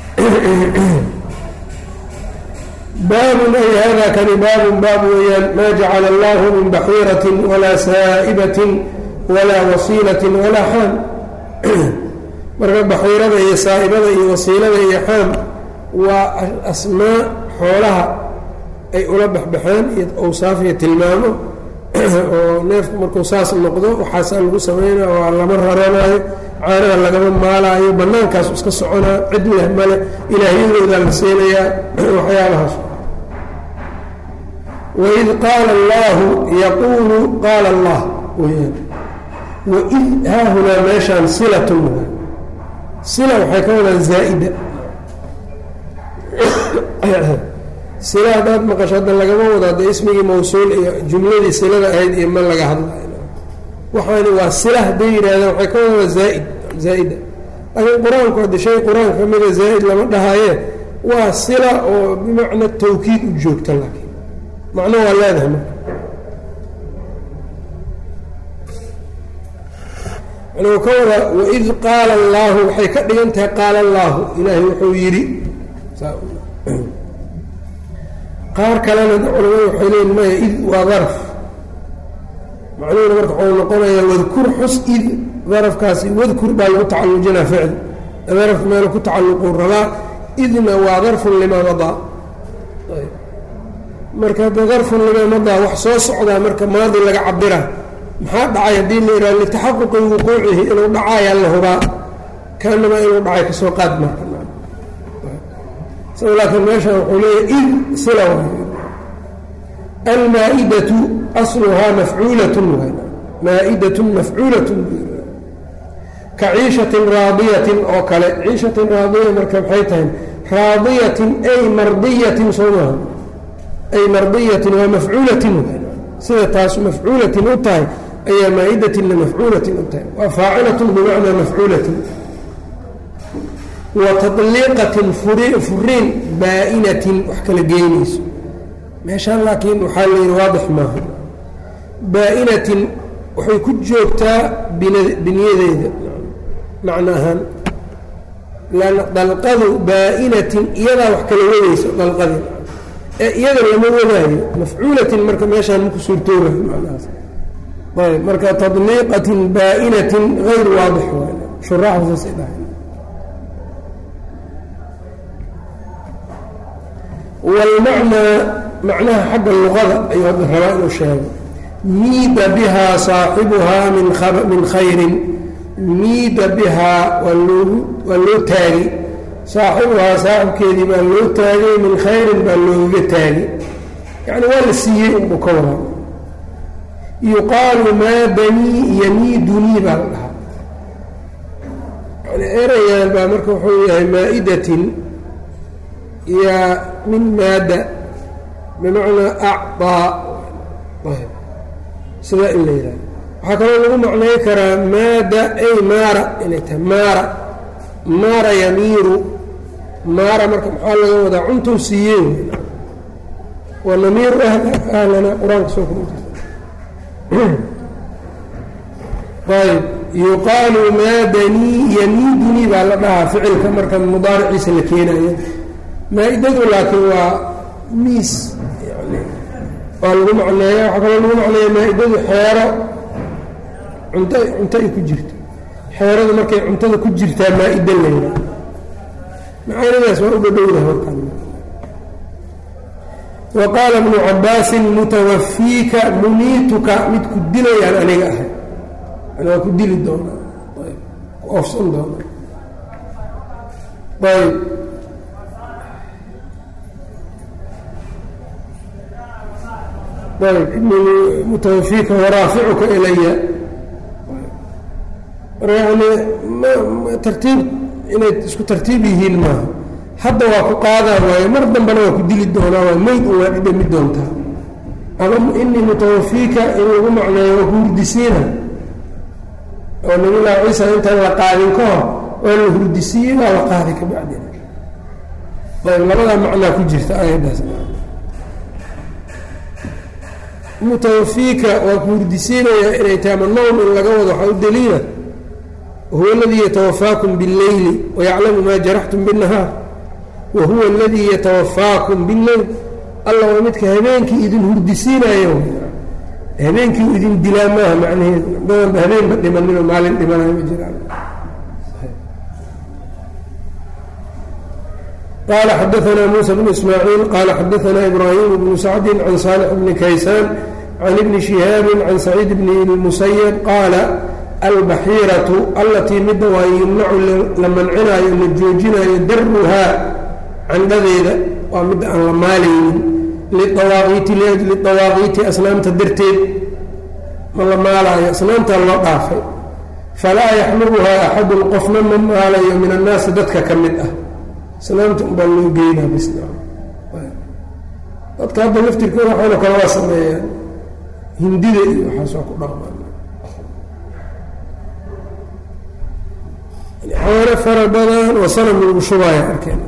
baabun ay hada kani baabun baab weeyaan maa jacala allahu min baxiiratin walaa saa'ibatin walaa wasiilatin walaa xaam marka baxiirada iyo saa'ibada iyo wasiilada iyo xaam waa asmaa xoolaha ay ula baxbaxeen iyo awsaaf iyo tilmaamo oo neefku markuu saas noqdo waxaasaa lagu sameynaya waa lama raranaayo caanaha lagama maalaayo bannaankaas iska soconaa cid leh male ilaahyadoodaa la siinayaa waxyaabahaas waid qaala allaahu yaquulu qaala allah weyaan waid haahunaa meeshaan silatun sila waxay ka wadaan zaa'ida sila haddaad maqasho hadda lagama wado hadda ismigii mawsuul iyo jumladii silada ahayd iyo ma laga hadlayo waxaani waa sila hadday yidhahdeen waxay ka wadaan zaaid zaa'ida laakiin qur-aanku hadda shay qur-aanka ka mida zaa'id lama dhahaaye waa sila oo bimacna tawkiid u joogta laakiin macno waa leedahay marka manuu ka wadaa waid qaala allaahu waxay ka dhigan tahay qaala allaahu ilaahay wuxuu yidhi qaar kalena culamadu waxay leeyiin maya id waa daraf macnuhuna marka waxuu noqonayaa wadkur xus id darafkaasi wadkur baa lagu tacallujinaa ficil darafka meelu ku tacalluquu rabaa idna waa darfun limaa madaa marka hadda darfun limaa madaa wax soo socdaa marka maadi laga cabira maxaa dhacay haddii la yidhaha litaxaquqi wuquucihi inuu dhacayaa la hubaa kaanamaa inuu dhacay kasoo qaad marka laakiin meeshan wuxuu leeyahy id sila almaa-idatu asluhaa mafcuulatun maa-idatun mafcuulatun ka ciishatin raadiyatin oo kale ciishatin raadiya marka maxay tahay raadiyatin ay mardiyatin soo maaha ay mardiyatin waa mafcuulatin sida taas mafcuulatin u tahay ayaa maa-idatinna mafcuulatin u tahay waa faacilatun bimacnaa mafcuulatin wa tadliiqatin furiin baa-inatin wax kala geynayso meeshaan laakiin waxaa layidhi waadix maaha baa-inatin waxay ku joogtaa biniyadeeda macno ahaan lanna dalqadu baa-inatin iyadaa wax kala wadayso dalqadii ee iyada lama wadaayo mafcuulatin marka meeshaan maku suurtoobayo macnahaas ayb marka tadliiqatin baa-inatin hayr waadix waay shuraaxda saasay dhahay wاlmacnaa macnaha xagga luqada ayuu hadda rabaa inuu sheego miida bihaa saaxibuhaa min khayrin miida bihaa waa loogu waa loo taagay saaxibuhaa saaxibkeedii baa loo taagay min khayrin baa loogaga taagay yani waa la siiyey unbuu ka wadaa yuqaalu maadanii yamiidunii baa la dhahaa yani erayaan baa marka wuxuu yahay maa'idatin yaa min maada bimacnaa acطaa sidaa in la yidhaha waxaa kaloo lagu macnay karaa maada ay maara inay tahay maara maara yamiiru maara marka maxaa laga wadaa cuntuu siiyey waa namiiru ahlana qur-aanka soo ayb yuqaalu maadanii yamiidunii baa la dhahaa ficilka marka mudaariciisa la keenayo maa-idadu laakiin waa miis yani waa lagu macneeya waxaa kaloo lagu macneeya maa-idadu xeero cunto cunto ay ku jirto xeeradu markay cuntada ku jirtaa maa-ida layra macaanidaas waa u dhadhowda horkan wa qaala bnu cabaasin mutawafiika muniituka mid ku dilayaan aniga ahay yani waa ku dili doonaa ayb ku oofsan doonaa ayb mutawafiika waraaficuka ilaya yani tartiib inay isku tartiib yihiin maaha hadda waa ku qaadaa waaye mar dambena waa ku dili doonaa waa meyd un waa dhidhami doontaa ama inii mutawafiika in lagu macneeyo waa ku hurdisiina oo nabilahi ciisa intaan la qaadin ka hor waa la hurdisiiyey waa la qaaday ka bacdina ayb labadaa macnaa ku jirta ayadaas mutawafiika waa ku hurdisiinayaa inay tahay ama nowm in laga wado waxaa u daliila huwa aladii yatawafaakum biاlleyli wayaclamu maa jaraxtum biالnahaar wa huwa aladii yatawafaakum biاlleyl alla waa midka habeenkii idin hurdisiinayo habeenkii u idin dilaa maaha macnaheedu badanba habeenba dhimaninoo maalin dhimanayo ma jiraan qال xdثna موسى بن إسmاعيiل qال xdثna إبراهيم بن سعد عن صالح بن kaysاn عن بن شهاaب عن سعيid بن المسyب qاaل البحيiرة اlatيi mida waa yumnacu la mancinaayo la joojinayo darhaa candhadeeda waa mida aan la maalaynin liawaaqiiti liأجli طawaaqiiti asnaamta darteed ma la maalaayo asnaamta loo dhaafay falaa yaxmluhaa أxad qofna ma maalayo min الnaasi dadka ka mid ah islaamta unbaa loo geynaa bis dadka hadda laftirkooda waxayna kale waa sameeyaan hindida iyo waxaas waa ku dhaqmaan caano fara badan oo sanam lagu shubaaya arkeen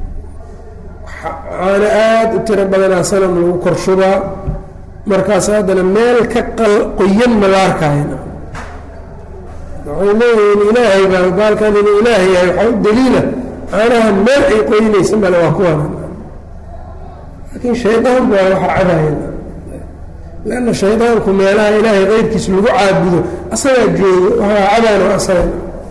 caano aada u tiro badanaa sanam lagu kor shubaa markaas haddana meel ka qoyan ma la arkaayo waxay leeyihiin ilaahay baa baalkan inuu ilaahay yahay waxaa u daliila caanaha meel ay qoynaysa male waa kuwan laakiin shaydaan baa waxa cabayan leanna shaydaanku meelaha ilaahay keyrkiisa lagu caabudo asagaa joogo waxaa cabaano asaga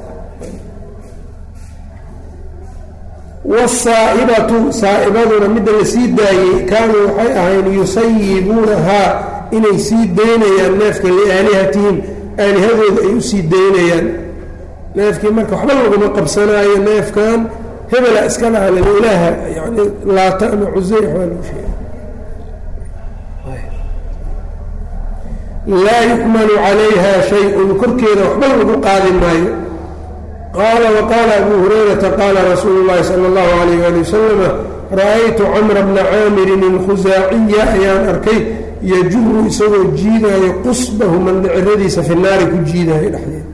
wasaa'ibatu saa'ibaduna midda la sii daayey kaanuu waxay ahayn yusayibuunahaa inay sii daynayaan neefka liaalihatihim aalihadooda ay u sii daynayaan neefkii marka waxba laguma qabsanaayo neefkan hebela iska dhahalin ilaaha yani laata ama cusey waxbaa lagu sheegay laa yukmalu calayha shay-un korkeeda waxba lagu qaadi maayo qaala waqaala abu hurayrata qaala rasuulu llahi sala allahu alayh ali wasalama ra-aytu camra bna caamirin alkhusaaciya ayaan arkay yajuru isagoo jiidaayo qusbahu mandhiciradiisa fi naari ku jiidaayo dhexdeeda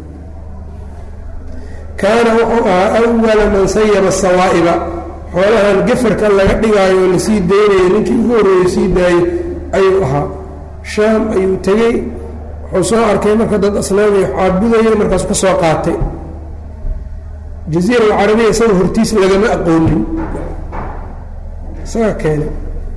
kaana wuxuu ahaa awala man sayaba sawaa'iba xoolahan gefarka laga dhigaayo oo lasii daynayo ninkii ugu horreeyo sii daayey ayuu ahaa shaam ayuu tegey wuxuu soo arkay marka dad asnaamay caabudaya markaasu ka soo qaatay jaziira alcarabiya isaga hortiis lagama aqoonin isaga keenay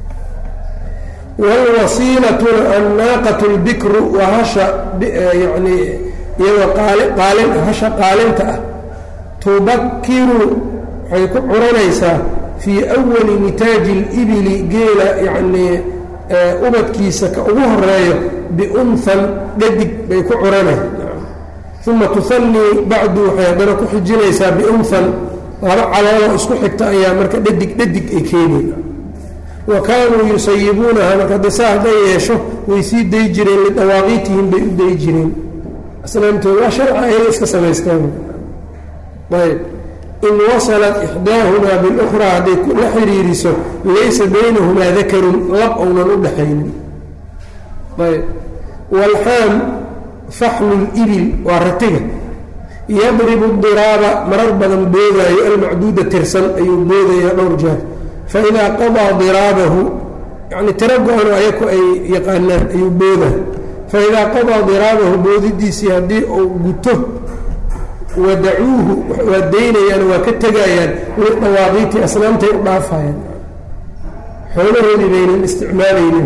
waalwasiilatuna annaaqatu lbikru waa hasha yani iyadoo qaali qaalin hasha qaalinta ah tubakiru waxay ku curanaysaa fii awali nitaaji libili geela yacnii ubadkiisa ka ugu horeeyo biunhan dhadig bay ku curanay uma tuhannii bacdu waxay haddana ku xijinaysaa biunhan laba calooloo isku xigta ayaa marka dhadig dhadig ay keenayna wa kaanuu yusayibuunaha marka hadda saa hadday yeesho way sii day jireen lidawaaqiitihim bay u day jireen aslaamtooda waa sharca ayla iska samaystaan ayb in wasalat ixdaahumaa bilukhraa hadday la xiriiriso laysa baynahumaa dakarun lab ounan u dhaxaynin ayb walxaam faxlu libil waa ratiga yadribu diraaba marar badan boodaayo almacduuda tirsan ayuu boodayaa dhowr jeer faidaa qadaa diraabahu yani tiro go-ano ayaku ay yaqaanaan ayuu boodaa faidaa qadaa diraabahu boodidiisii haddii uu guto wadacuuhu waa daynayaan waa ka tegayaan lidawaaqiiti asnaamtay u dhaafayaan xoolahoodii baynan isticmaalaynin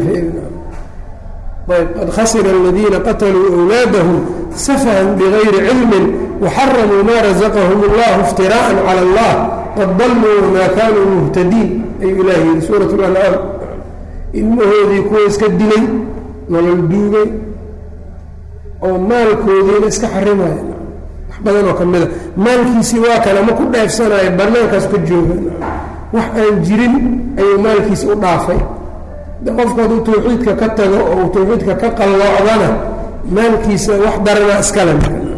ayb qad khasira aladiina qataluu awlaadahum safahan bigayri cilmin waxaramuu maa razaqahum اllahu iftiraءa calى اllah qad daluu wamaa kaanuu muhtadiin ayuu ilaah yihi suurat اlancaam ilmahoodii kuwa iska dilay nolol duugay oo maalkoodiina iska xarimaya badanoo ka mida maalkiisii waa kale ma ku dheefsanayo bannaankaas ka jooga wax aan jirin ayuu maalkiisi u dhaafay de qofku hadduu tawxiidka ka tago oo uu tawxiidka ka qalloocdana maalkiisa wax darana iskale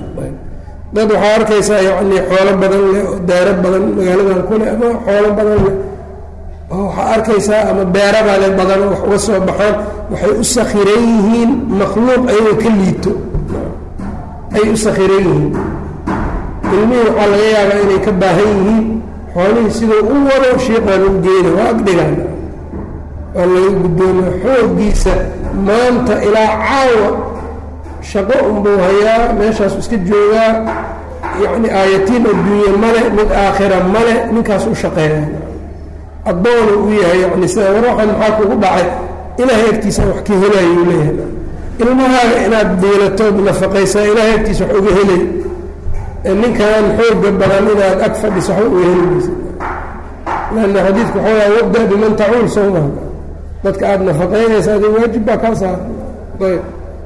dad waxaa arkaysaa yacnii xoolo badan leh oo daaro badan magaaladan ku leh ama xoolo badan leh oo waxaa arkaysaa ama beerabale badan oo wax uga soo baxaan waxay u sakhiran yihiin makhluuq ayagoo ka liito ayay u sakhiran yihiin ilmihii waxaa laga yaabaa inay ka baahan yihiin xoolihii siduu u wado shiiqaan u geena waa agdhigaan waa laga guddoomiya xooggiisa maanta ilaa caawa shaqo unbuu hayaa meeshaasu iska joogaa yacni aayatiin adduunye male mid aakhira male ninkaas u shaqeeya addoonu u yahay yani sida war waxaan maxaa kugu dhacay ilaahay agtiisa wax ka helayuu leeyahay ilmahaaga inaad diilatood nafaqaysaa ilaahay agtiisa wax uga helay ninkan xooga badan inaad ag fadhiso waxba uga helimaysa lanna xadiidku waxaa wabda biman tacuul sowma dadka aada nafaqaynaysa adi waajib baa kaa saara ayb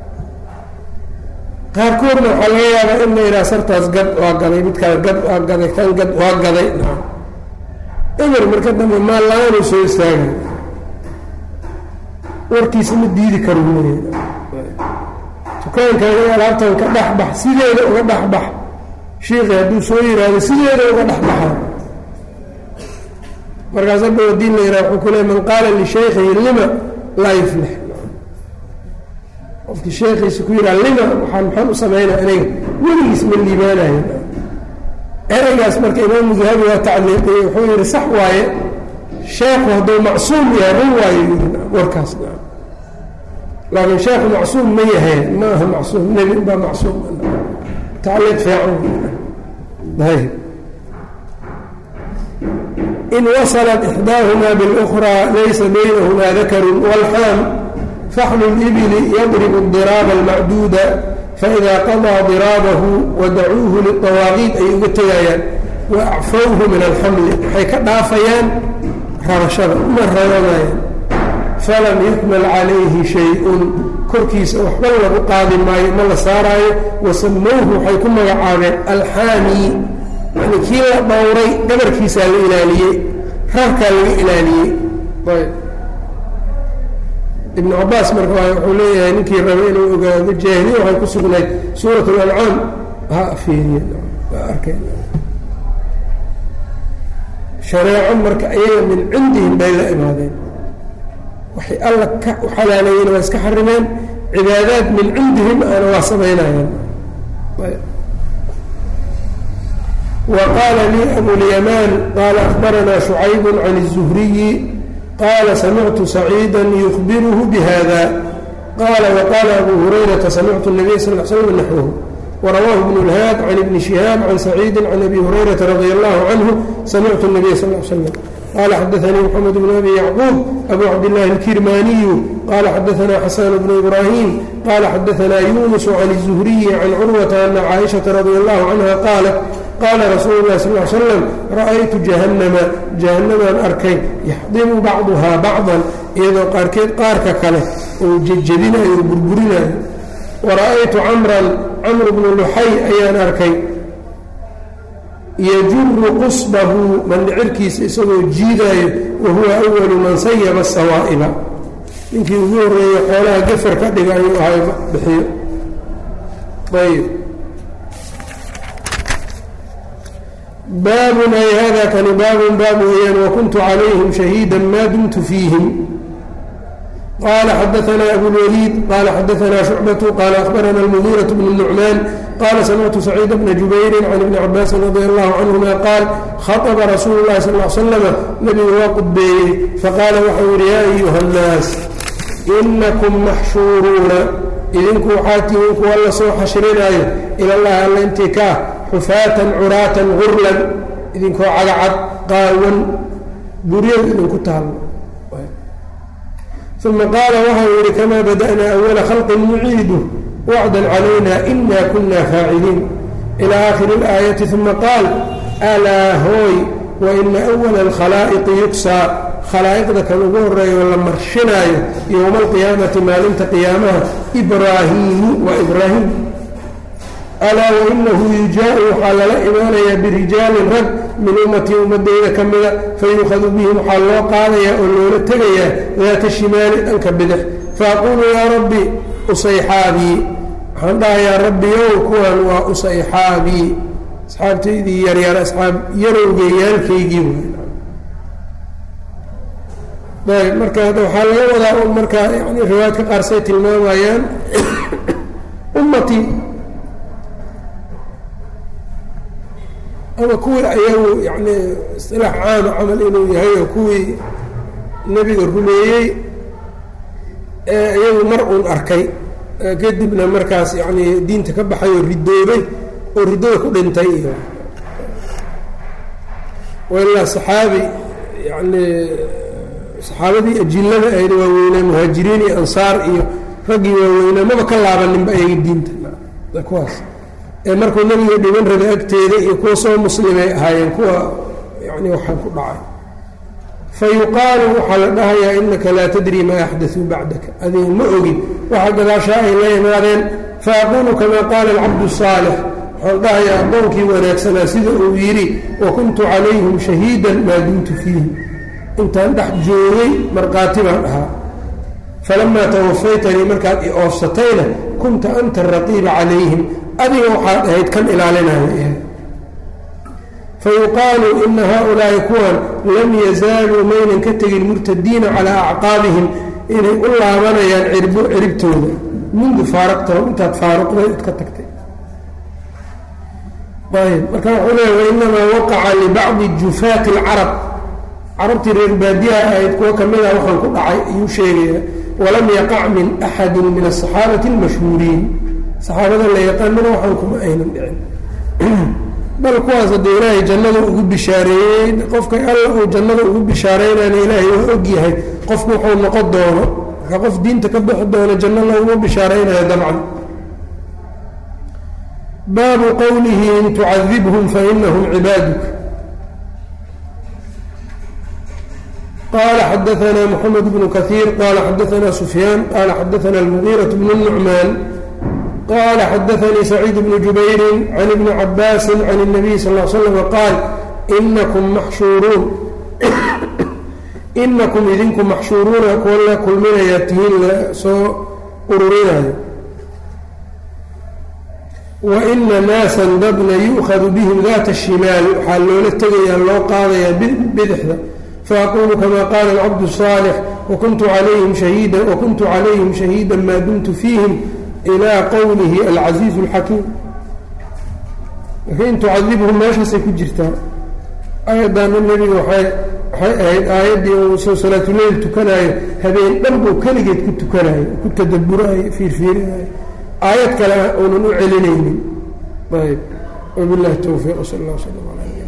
qaarkoodna waxaa laga yaabaa in la yidhaha sartaas gad waa gaday midkaas gad waa gaday kan gad waa gaday eber marka dambe maal la-aanuu soo istaagay warkiisa ma diidi karo leeya dukaankan alaabtan ka dhexbax sideeda uga dhexbax shiikii hadduu soo yiraahdo sideeda uga dhexbaxa markaas hadda wadiin la yidhaha wuxuu ku leey man qaala lishaykhihi lima laa yuflix qofkii sheekhiisa ku yidhaha lima waxaan maxaan u samaynaa aniga weligiis ma liibaanayo ereygaas marka imaamu dahabi waa tacliiqiyey wuxuu yihi sax waaye sheekhu hadduu macsuum yahay run waayo yii warkaas laakiin sheekhu macsuum ma yahay ma aha macsuum nebi baa macsuum tacliiq fiican ayb in wasalat ixdaahumaa biاlأkhraa laysa baynahumaa dakaru wاlxaam faxlu اlibili yadribu اdiraaba اlmacduuda faإida qaضىa diraabahu wadacuuhu liلطawaaqiid ay uga tegayaan waacfawhu min alxamli waxay ka dhaafayaan rabashada uma rabanayaan falam yuxmal calayhi shay-un korkiisa waxba lagu qaadi maayo ma la saaraayo wasamowhu waxay ku magacaabeen alxaami yani kii la dhowray gabarkiisaa la ilaaliyey rarkaa laga ilaaliyey ibnu cabaas marka wuxuu leeyahay ninkii rabay inuu ogaado jaahiliya waxay ku sugnayd suurat اlancaam ha fiiriye waa arkay shareeco marka ayaga min cindihim bay la imaadeen waxay alla ka xalaaleeyeen waa iska xarimeen cibaadaad min cindihim ana waa samaynayeen wa qaala lii abulyamaan qaala akbaranaa shucayb can الzuhriyi qaala samictu saciida yukbiruhu bihada qaala waqaala abu hurayrata samictu الnabiy sal l slm naxwhu وrawاه بن الhاad عن بن شhهاaب عن سعيid عن أbي هريرة رضي الله عنه سمعت النبي صلى اه عليه وسلم qال xdثnي محمد بن أbي يعقوب أbو cبدالله الكرmاني qال xdثnا xسان بن إبراهيم qال xdثnا يuنس عن الزهري عن cروة أن cائشhaة رضي الله عنها qاaلت qاla رsuل الlah صلى اه علي سلم رأytu جaهنمa جaهنمان arkay يxdimu bacضha bacضا iyadoo qaarkeed qaarka kale oo jejebinayo o burburinayo wara'aytu camran camr bnu luxay ayaan arkay yajuru qusbahu mandhicirkiisa isagoo jiidaayo wa huwa awalu man sayaba asawaa'iba ninkii ugu horreeyey xoolaha gafar ka dhiga ayuu ahay bixiyo ayb baabun ay hada kani baabun baab weeyaan wakuntu calayhim shahiida maa dumtu fiihim qال xdثna أbوالوليد qال xdثna شhuعبة qال أخبرna المغيرة بن النعمان qال سمعت سعيد بن جuبyر عن بن عباس رضي الله عنهma qاaل خطب رsuuل الlahi صلى اه عل سلم نبgu waa qudbeeyey faqاala waxau yihi ya أyuهa الناas إنكم maxshuuruuna idinku waxaa tihiin kuwa la soo xashrinaayo ilى الlahi alla intii kaa xufaatan curaatan غurlan idinkoo cagacad qaawan buryadu idinku taalo uma qaala waxau yihi kamaa bada'naa awala khalqin nuciidu wacdan calayna ina kuna faaciliin ilى aakhiri اlaayati uma qaal alaa hooy waina أwala اlkhalaa'iqi yugsaa khalaa'iqda kan ugu horeeyo la marshinaayo yowma alqiyaamati maalinta qiyaamaha ibraahiimu waa ibraahim alaa wainahu yujaau waxaa lala imaanayaa birijaalin rag min ummatii ummadeyda ka mida fayuukhadu bihim waxaa loo qaadayaa oo loola tegayaa daata shimaali dhanka bidix faaquulu yaa rabbi usayxaabii waxaan dhahayaa rabbiyow kuwan waa usayxaabii asxaabtaydii yaryar asxaab yarowgeyaalkaygii ayb marka waxaa laga wadaa un markaa yani riwaayadka qaarsay tilmaamayaan ummatii ama kuwii ayagu yani isilaax caama camal inuu yahay oo kuwii nebiga rumeeyey iyagu mar uun arkay kadibna markaas yacnii diinta ka baxay oo ridoobay oo riddada ku dhintay iyo ilaa saxaabi yacnii saxaabadii ajillada ahayd waaweynaa muhaajiriin iyo ansaar iyo raggii waaweynaa maba ka laabaninba ayaga diinta kuwaas ee markuu nebiga dhiban rabay agteeda iyo kuwa soo muslimay ahaayeen kuwa yani waxaan ku dhacay fa yuqaalu waxaa la dhahayaa inaka laa tadri maa axdaثuu bacdaka adiga ma ogin waxa gadaashaa ay la imaadeen faaquulu kamaa qaala alcabdu الصaalix waxaan dhahayaa addoonkii wanaagsanaa sida uu yidhi wakuntu calayhim shahiidan maa dumtu fiihim intaan dhex joogay markhaati baan ahaa falamaa tawafaytanii markaad i oofsatayna kunta anta araqiiba calayhim adiga waxaad ahayd kan ilaalinaya fayuqaalu ina haaulaa'i kuwan lam yazaaluu maynan ka tegin murtadiina calaa acqaabihim inay u laabanayaan cirbo ciribtooda mundu faaraqtahum intaad faaruqday id ka tagtay ayb marka wuxuu leeya wainamaa waqaca libacdi jufaati alcarab carabtii reer baadiyaha ahayd kuwo ka mid ah waxaan ku dhacay ayuu sheegaya walam yaqac min axadi min asaxaabati almashhuuriin saxaabada la yaqaanana waxaan kuma aynan dhicin bal kuwaas haddee ilaahay jannada ugu bishaareeyey qofka alla uu jannada ugu bishaareynayna ilaahay waa og yahay qofku wuxuu noqon doono marka qof diinta ka bixi doono janno laguma bishaareynayo dabcan baabu qowlihi in tucadibhum fainahum cibaaduk qala xadaana mxamed bnu kahiir qala xadaana sufyaan qala xadaana almugiiraة bnu nucmaan qala xadaanii saciid bnu jubayri can ibni cabaasi can الnabiy sal ا slm qaal inakum maxshuuruun inakum idinku maxshuuruuna kuwa la kulminayaa tihiin la soo ururinayo waina naasan dadna yu'khadu bihim daata الshimaal waxaa loola tegayaa loo qaadayaa bidixda faaqulu kama qaala alcabdu الصaalix wakuntu calayhim shahiida wakuntu calayhim shahiida maa dumtu fiihim ilaa qowlihi alcasiizu اlxakiim marka in tucadibhum meeshaasay ku jirtaa aayaddaana nebiga waay waxay ahayd aayaddii uu soo salaatuleyl tukanaayo habeen dhan buu keligeed ku tukanayo ku tadaburaayo fiirfiirinayo aayad kale uunan u celinaynin ayb wabilahi towfiiq sal اllah sl l